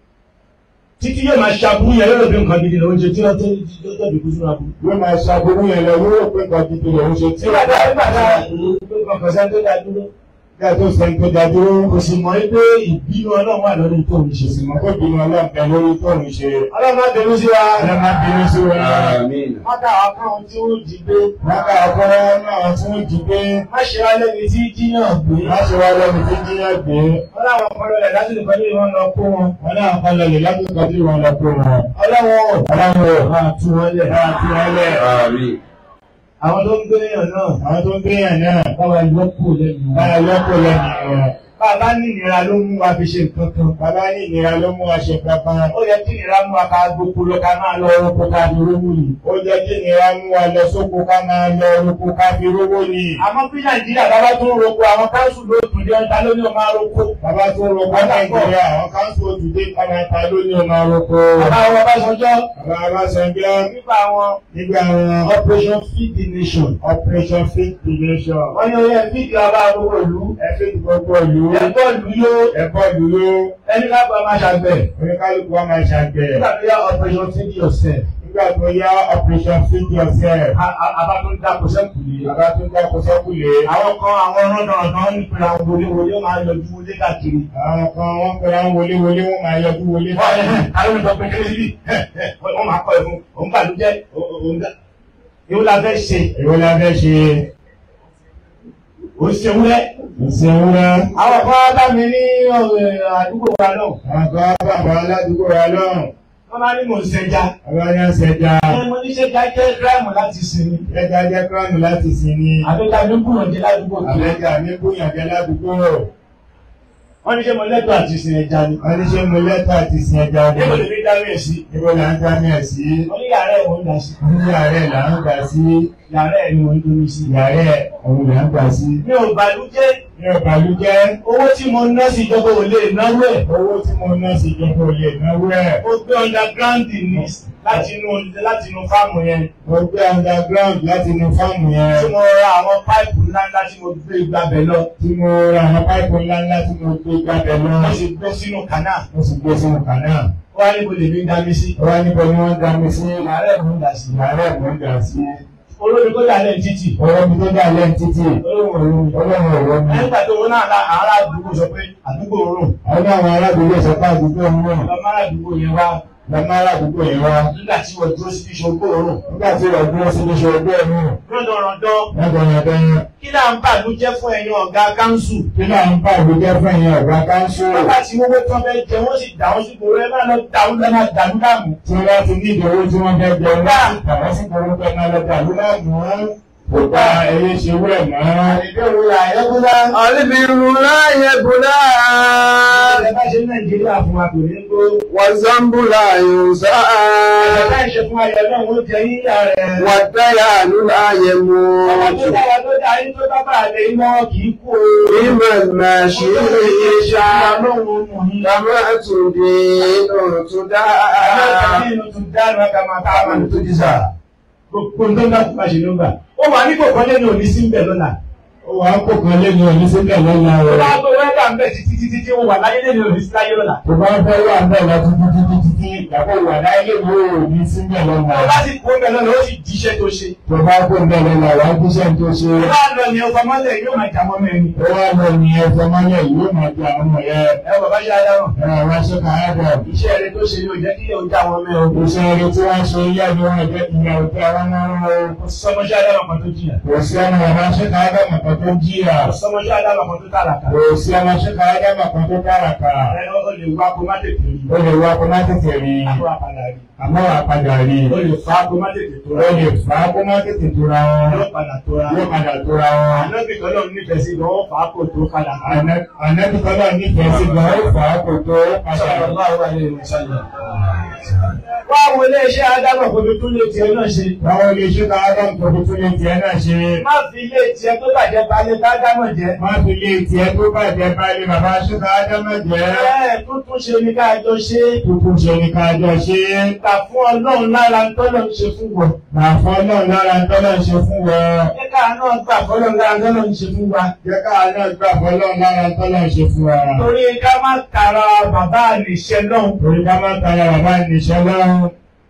títí yóò máa ṣàbúrú yẹn lọ́dọ̀ bí nǹkan gidi lòun ṣe tí wọ́n tó tó tó kú sínú aburú. yóò máa ṣàbúrú yẹn lọ yóò pé nǹkan gidi lòun ṣe tí nígbà tá nígbà tá nǹkan sẹ́ni tó dá dúró Nígbà tó sẹ́ni tó dájú, kò sì mọ̀ pé ìbínú ọlọ́run wà lórí tó ń ṣe. ìmọ̀ kó bínú ọlọ́pẹ lórí tó ń ṣe. ọlọ́run má bẹ̀rù sí wa. Ọlọ́mọ bínú sí wọn. Àmín. má dà wá káwọn tí ó jí gbé. Láka ọ̀pọ̀lọ́ náà tí wọ́n jí gbé. má ṣe wá lẹ́ni tí jíyàn gbé. Má ṣe wá lẹ́nu tí jíyàn gbé. wọ́n láwọn ọpọlọ rẹ̀ láti lè pẹ̀lú ìwọ̀n lọ kó wọn. Wọ́n náà kọ́ lọlẹ̀ látòkọ́ tí wọ́n lọ pé wọn. ọlọ́wọ́ Ọlọ́run ò máa tú wọn lẹ̀. máa tí wọ́n lẹ̀. Àmín. àwọn tó ń gbé èèyàn náà. Àwọn tó ń gbéyàn náà, báwa ló kù lẹ́nu. bára lọ́pọ̀ lẹ́nu wọn. bàbá ní ìnira ló mú wa fi ṣe nǹkan kan. Bàbá ní ìnira ló mú wa ṣe kankan. ó yẹ kí ìnira mú wa ká gbogbo lọ ká máa lọ ọrọ̀ kó ká fi rówó yìí. Ó jẹ́ kí ìnira mú wa lọ sóko ká máa lọ orúkọ ká fi rówó ni. àmọ́ bí nàìjíríà bàbá tó ń roko àwọn káńsù ló dùn dé ọjà lóní ọmọ aroko. Bàbá tó ń roko Nàìjíríà, àwọn káńsù òtúndé pàmẹ́ta ló ní ọmọ orúkọ. bàbá wọn bá sọjọ́ Bàbá Abásanjọ́ nípa àwọn nígbà wọn operation feed the nation. Operation Feed the Nation. wọ́n ní oyè fídì ọba gbogbo ìlú. Ẹ fi gbogbo ìlú. ẹ̀kọ́ ìlú yó Ẹ̀kọ́ ìlú ló. ẹni ká bá máa ṣàgbẹ̀. Oníkálukú wa máa ṣàgbẹ̀. nígbà tó yá operation feed yourself. Nígbà tó yá Operation Feed Yourself. àbá tó ń dáko sẹ́kù yìí. Bàbá tó ń dáko sẹ́kùlé. àwọn kan àwọn ọ̀rọ̀dọ̀rọ̀dọ̀ ń pèrè àwọn wọléwọlé ó máa yọjú wọlé káàkiri. Àwọn kan wọ́n pẹ̀lú àwọn wọléwọlé wọ́n máa yọjú wọlé. wọ́n ẹ̀ àwọn ìjọ pé kéré síbí wọ́n máa kọ́ ẹ̀ fún òun bàlújẹ́ òun dá. ìwọ la fẹ́ ṣe Èwo la fẹ́ ṣe? òun ṣe wúlẹ̀. Ìṣèwúrẹ́. àwọn kan bá mi ní ọ̀rẹ́ àdúgbò wa náà. Àwọn kan bàbá aládùúgbò wa lọ́rùn. wọ́n máa ní mò ń ṣẹja. Àwọn ní ọ̀sẹ̀já. ẹ mo ní ṣẹja jẹ́ gíráàmù láti sinmi. Ẹja jẹ́ kíránù láti sin ni. àbíká ló gbúrò dé ládùúgbò tó. Àbẹ́jà ní bóyànjẹ́ ládùúgbò. wọ́n ní ṣé mo lẹ́tọ̀ọ́ àti sin ẹja ni. Wọ́n ní ṣé mo lẹ́tọ̀ àti sin ẹja ni? níbo lè fi dáwé ẹ̀ sí. Níbo là ń dá ní ẹ̀ sí? wọ́n ní yàrá ẹ̀ wọ́n ń dà sí. Ní ààrẹ là ń gbà sí. yàrá ẹ̀ ni wọ́n ń domi sí. Ìyàrá ẹ̀ òun là ń gbà sí. mi ò bàlújẹ́ Ní ọ̀bàlújẹ́. owó tí mo ná sí ìjọba ò lè náwó ẹ̀. Owó tí mo ná sí ìjọba ò lè náwó ẹ̀. mo gbé underground ní láti inú láti inú fáàmù yẹn. Mo gbé underground láti inú fáàmù tí yẹn. mo ra àwọn páìpù ńláńlá tí mo gbé gbàbẹ̀ lọ. Tí mo ra àwọn páìpù ńláńlá tí mo gbé gbàbẹ̀ lọ. mo sì gbé sínú kànáà. Mo sì gbé sínú kànáà. ó wá níbo lèmi ń dá mi sí. Ó wá níbo ni wọ́n dá mi sí. yàrá ẹ̀ ló ń dà sí. Ìyàrá ẹ̀ mò ń dà sí. olórí kó dà lẹ́yìn títì. Ọwọ́ mi tó dà lẹ́yìn títì. olóhùn òru. Ọlọ́run ọ̀rọ̀ mi. nígbà tó wọn náà la ará àdúgbò sọ pé àdúgbò rùn. Àwọn àwọn aládùúgbò sọ pé àdúgbò ń rùn. lọ́mọ àdúgbò yẹn wá. Lọ́mọ aládùúgbò yìí wá. nígbà tí wọ́n dúró síbi ìṣògbò rùn. Nígbà tí ìrọ̀ dúró sí iṣẹ́ ọgbẹ́ ẹ̀mú. rọ́dọ̀rọ̀dọ̀ Lọ́dọ̀ yẹn bẹ́ẹ̀. kí là ń bàlújẹ́ fún ẹ̀yin ọ̀gá káńsù. Kí náà ń bá ìgbẹ́jẹ́ fún ẹ̀yin ọ̀gá káńsù? nígbà tí wọ́n tán fẹ́ jẹ wọ́n sì dà wọ́n sí gbòòrò ẹ máa lọ dà wọ́n lọ́nà dàlú dàmú. Tí wọ́n bá ti ní ìdòwò tí wọ́n fẹ́ jẹ wọ́n sì tàwọn sí gbogbo pẹ́ máa lọ dàlú náà mú. Kò bá ẹyẹ ṣe wúrẹ̀ mọ́. ìbẹ̀rù ra ẹ̀yẹ́kúndá. Àlébìrún láyé bùdá. ẹ bá ṣe ní nàìjíríà fún wa kò ní gbó. Wàzánbù láyé sá. ẹ̀ka láì ṣe fún ayọ̀ náà wọ́n jẹ yíyá rẹ̀. Wàtáyà ló láyé mú. ọmọ tó dára tó dáa yín tó bá bá àlẹ́ iná kì í kú o. Ìmọ̀ máa ṣe é ṣá. ọlọ́run mú yín. Bàbá àtúndé lọ́rùn tó dá. Gbogbo tó ń bá tó bá ṣe ló ń bà. Ó wà ní kòkó lẹ́nu òní sí ń bẹ̀ lọ́la. Ó wà á kó kan lẹ́nu òní síbẹ̀ lọ́la Ó rẹ̀. bá tó wẹ́dà ń bẹ̀ títí títí tí ó wà láyé lẹ́nu òní sí láyé lọ́la. Tó bá fẹ́ wà bẹ́ẹ̀ lọ títí títí títí ìgbàgbọ́ wà láyé ìwé òní síbẹ̀ lọ́la. Ó bá sì kó bẹ̀ lọ́la ó sì jíṣẹ́ tó ṣe. Tó bá kó bẹ́ẹ̀ lọ́la wà á gbéṣẹ́ tó ṣe. Ó bá lọ ní ọkọ̀ mọ́lẹ̀ yóò máa jà mọ́ mẹ́rin. Ó wá lọ ní ẹ̀fọ́ mọ́lẹ̀ yóò máa di àwọn ọmọ yẹn. Ẹ bàbá ṣe adáwọ̀. Ẹ̀rọ àwọn aṣọ kan á dọ̀. Iṣẹ́ rẹ tó ṣe yóò jẹ́ kí yóò já wọn mẹ́ o. Òṣèré tí wọ́n ṣe yá ni wọ́n jẹ́ ìyá òkè àwọn ọmọ Kò sọmọṣẹ́ adáwọ̀ kan tó jìyà. Kò sí ọmọ ọmọ ṣẹ́ka ádámà kan tó jíra. Kò sọmọṣẹ́ adáwọ̀ kan tó tààràkà. Kò sí ọmọ ṣẹ́ka ádámà kan tó tààràkà. Ẹ ó lè wá kó má tètè rí. Ó lè wá kó má tètè rí. Àbúrò àpàdà rí. Àmọ́ wà padà rí. Ó lè fa kó má tètè tó Ó rá. lè fà á kó má tètè tóra wọn. Yóò padà tó rá. Yóò padà tóra wọn. Ànábì kan náà nífẹ̀ẹ́ sí gan, ó fà á kò tó padà. Ànábì kan náà nífẹ̀ẹ́ sí gan, ó fà á kó tó padà. Sallallahu alaihi wasallam. Wá wo ilé iṣẹ́ Ádámọ̀ kò tó tún lè tiẹ̀ náà ṣe. Báwo lè ṣe ká Ádámù tó fi tún lè tiẹ̀ náà ṣe? Má fi ilé tiẹ̀ tó bàjẹ́ balẹ̀ ká Ádámọ̀ jẹ́. Má fi lè tiẹ̀ tó bàjẹ́ báyìí bàbá ṣúkà Ádámù jẹ́. Bẹ́ẹ̀ tuntun ṣe ni ká jọ ṣe. Tuntun ṣe ni ká jọ ṣe. Gbà fún Ọlọ́run lára ń tọ́lọ̀ ń ṣe fún wọn. Màá fọ́ náà lára ń tọ́lọ̀ ń ṣe fún wọn. Jẹ́ ká náà gbà fọ́lọ́run lára ń tọ́lọ̀ ń ṣe fún wa. Jẹ́ ká náà gbà fọ́ náà lára ń tọ́lọ̀ ń ṣe fún wa. Torí ká má tara bàbá àlèṣẹ náà. Torí ká má tara bàbá ìníṣẹ́ lọ́rùn.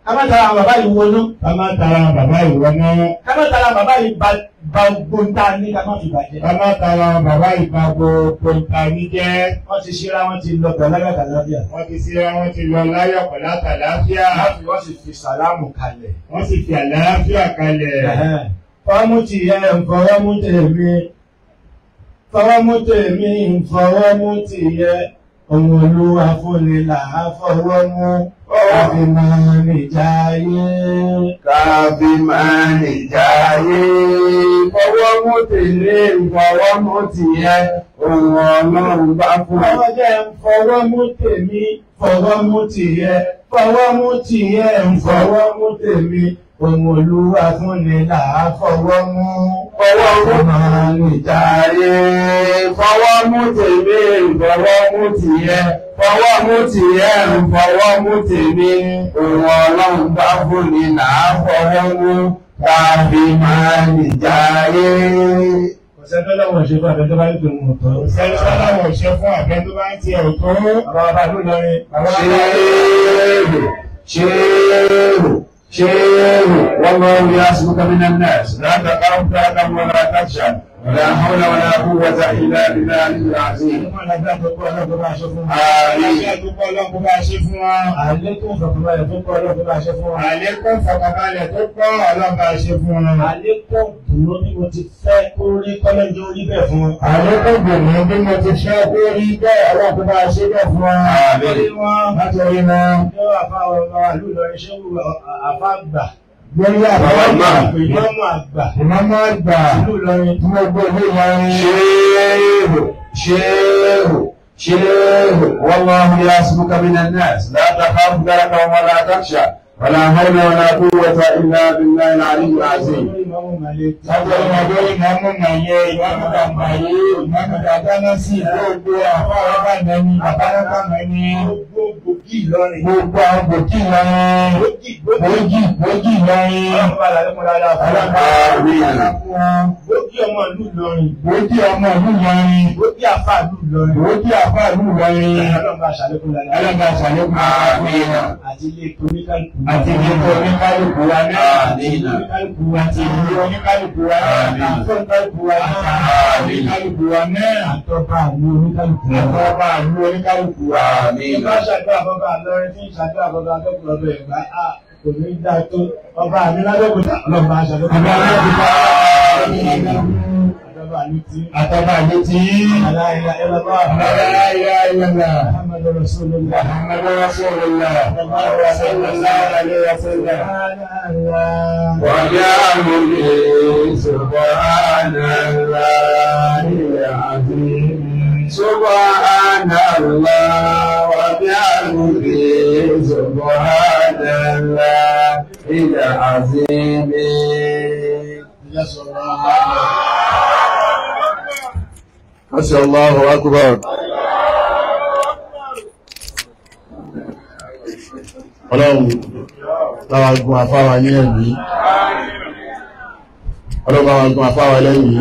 ká má tara àwọn bàbá yìí wọnú ká má tara bàbá ìwọ náà ká má tara bàbá yìí ba ba gbóńtà ní ká má fi bàjẹ́. ká má tara bàbá ìgbà gbogbo ìta ní jẹ́ wọ́n ti ṣíra wọ́n ti lọ pẹ̀lú ẹgbẹ̀ta lọ́bíà. wọ́n ti síra wọ́n ti lọ láyọ̀ pẹ̀lú àtàláfíà wọ́n fi wọ́n sì fi sàlámù kalẹ̀. wọ́n sì fi àlàáfíà kalẹ̀ fọwọ́mú ti yẹ fọwọ́mú tèmi fọwọ́mú tèmi fọwọ́mú ti yẹ ohun olúwa fúnni là á fọwọ́mú àfi máa nìjà yé. kábí máa nìjà ayé fọwọ́ mú tèlé fọwọ́ mú tìyẹ ohun ọlọ́run bá fún ẹ. Fọwọ́ jẹ́ fọwọ́mú tèmi fọwọ́mú ti yẹ fọwọ́mú ti yẹ fọwọ́mú tèmi ohun olúwa fúnni là á fọwọ́mú. fọwọ́ mú máa nìjà ayé fọwọ́ mú tèlé fọwọ́ mú tìyẹ fọwọ́ mú tìyẹ fọwọ́ mú tèmi ohun ọlọ́run bá fún ni là á fọwọ́ mú kábí máa nìjà ayé. Kò sẹ́ńtọ́ lọ́wọ́ ṣe fún àbẹ́tọ́ bá ní tòun ò tọ́. sẹ́ni sọ́láwọ̀ ṣe fún àbẹ́ tó bá ń tiẹ̀ ò tó Bàbá bàbá ló lọrin. Bàbá شيخ شيخ شيخ والله يعصمك من الناس لا تخاف تألم ولا تخشى ولا حول ولا قوة إلا بالله العظيم Àlékún fọ̀kànbalẹ̀ tó pọ̀ ọlọ́pọ̀ bá ṣe fún wa. Àlékún fọkànbalẹ̀ tó pọ̀ ọlọ́ba ṣe fún wọn. Àlékún dùnú bí mo ti fẹ́ kó rí kọ́lẹ́jọ́ orí bẹ̀ fún wọn. Àlékún gbòmù bí mo ti fẹ́ kó rí bẹ́ẹ̀ ọlọ́ba ṣe bẹ́ẹ̀ fún wọn. Lórí wọn, Látọ̀rí wọn. yóò àfa ọ̀rọ̀ àlú Ìlọrin ṣé wù àfa àgbà. Lórí àbáwọ̀ Àgbà. Ìmọ̀mù àgbà. Ìmọ̀mọ́ àgbà Ìlú Ìlọrin. tí mo gbé ilé Ìlọrin. شيخ شيخ شيخ والله يعصمك من الناس لا تخاف دركا ولا تخشى ولا حول ولا قوة إلا بالله العلي العظيم Lórí Ìmọ̀mù Màlẹ́. Látọ̀rí wọn lórí ìmọ̀mọ́ màyẹ ìmọ̀mọ́ dàgbàyé ìmọ̀mọ́ dàgbàná sí gbogbo àwọn ọba mẹ́ni bàbá mẹ́ni. Gbogbo gbòógì Ìlọrin. Gbogbo àwọn gbòkì Ìlọrin. Gbòógì gbòógì. Gbòógì gbòógì Ìlọrin. Ọlọ́run bá lálẹ́ kún dáadáa fún wa. Gbòógì ọmọ ìlú Ìlọrin. Gbòógì ọmọ ìlú Ìlọrin. Gbòógì àfa ìlú Ìlọrin. Gbòógì àfà ìlú Ìlọrin. Ọlọ́run bá ṣàlékún dáadáa. Ẹlẹ́gbà ṣàlékún àfihàn Àti ilé ètò oníkálukú. àti ìdíkọ̀ oníkálukú wa náà. Àmín. Oníkálukú wa Àti ti ìdí oníkálukú wa náà. Àmín. Àti oníkálukú wa náà. Oníkálukú wa náà. àtọ́ba àlú oníkálukú wa. Àti ọba àlú oníkálukú wa. آمين Ìbá ṣàdúrà bọ́bá lọ́rin tí ń ṣàdúrà bọ́bá akẹ́kọ̀ọ́ ọbẹ̀ ìgbà á kò ní dá tó ọba àmì lábẹ́kúta ọlọ́ba aṣàdúrà. Àbí aláàbíkà. Àtọ́ba àlú tí. Àtọ́ba àlú tí. Aláìlá ẹlọ́bá Aláìlá ìlànà. Muhammadu Rasulullah. Muhammadu Rasulullah. Sallallahu alaihi wasallam. وبحمده سبحان الله العظيم سبحان الله وبحمده سبحان الله العظيم ما شاء الله أكبر ọlọ́run láwa gun àfáwà ní ẹ̀mí ọlọ́run láwa gun àfáwà lẹ́yìn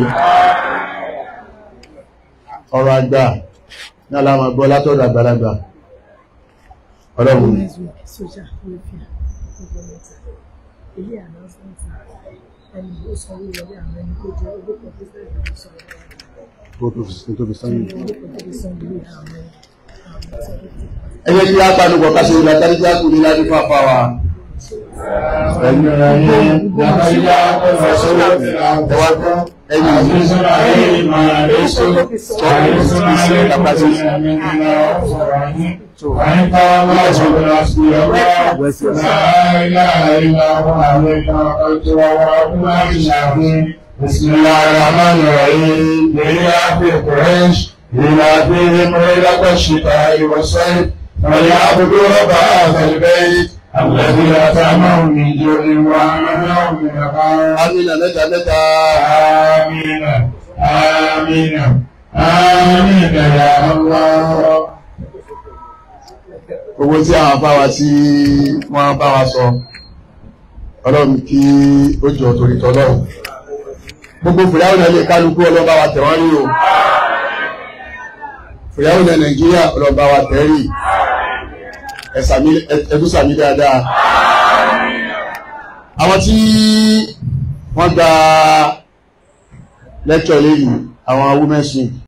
ọ̀rọ̀ àgbà ní aláwọ̀ gbọ́ látọ̀dọ̀ àgbàlagbà ọlọ́run social welfare government èyí announcement ẹni ó sanwó wọlé àwọn ẹni tó jẹ owó kan tó fẹ́ ìlú sọ̀rọ̀ tó fi sányìn owó kan tó fi san ìlú àwọn àwọn ẹgbẹ́ tí a pàdùkọ̀ káṣe ìlú àtàríjá kù ní láti fàfà wa ẹ̀yìn ọ̀rọ̀ ayé lábáyá ọ̀rọ̀ sọ́rọ̀ ẹwà tán ẹ̀yìn ìlú بسم الله الرحمن الرحيم لإله في قريش لإلههم ليلة الشتاء والصيف فليعبدوا رب هذا البيت الذي أطعمهم من جوع وآمنهم من خوف Amina mẹ́ta mẹ́ta آمين آمين آمين يا الله owó tí àwọn bá wa tí wọ́n bá wa sọ ọlọ́run kí ó jọ torí tọ́lọ́run gbogbo fìyàwó náà lè kálukú ọlọ́ba wa tẹ̀ wọ́n rí o fìyàwó náà nàìjíríà ọlọ́ba wa tẹ̀ rí ẹ̀dúsàmí dáadáa àwọn tí wọ́n gba lẹ́kṣọ̀ lẹ́yìn àwọn women's wing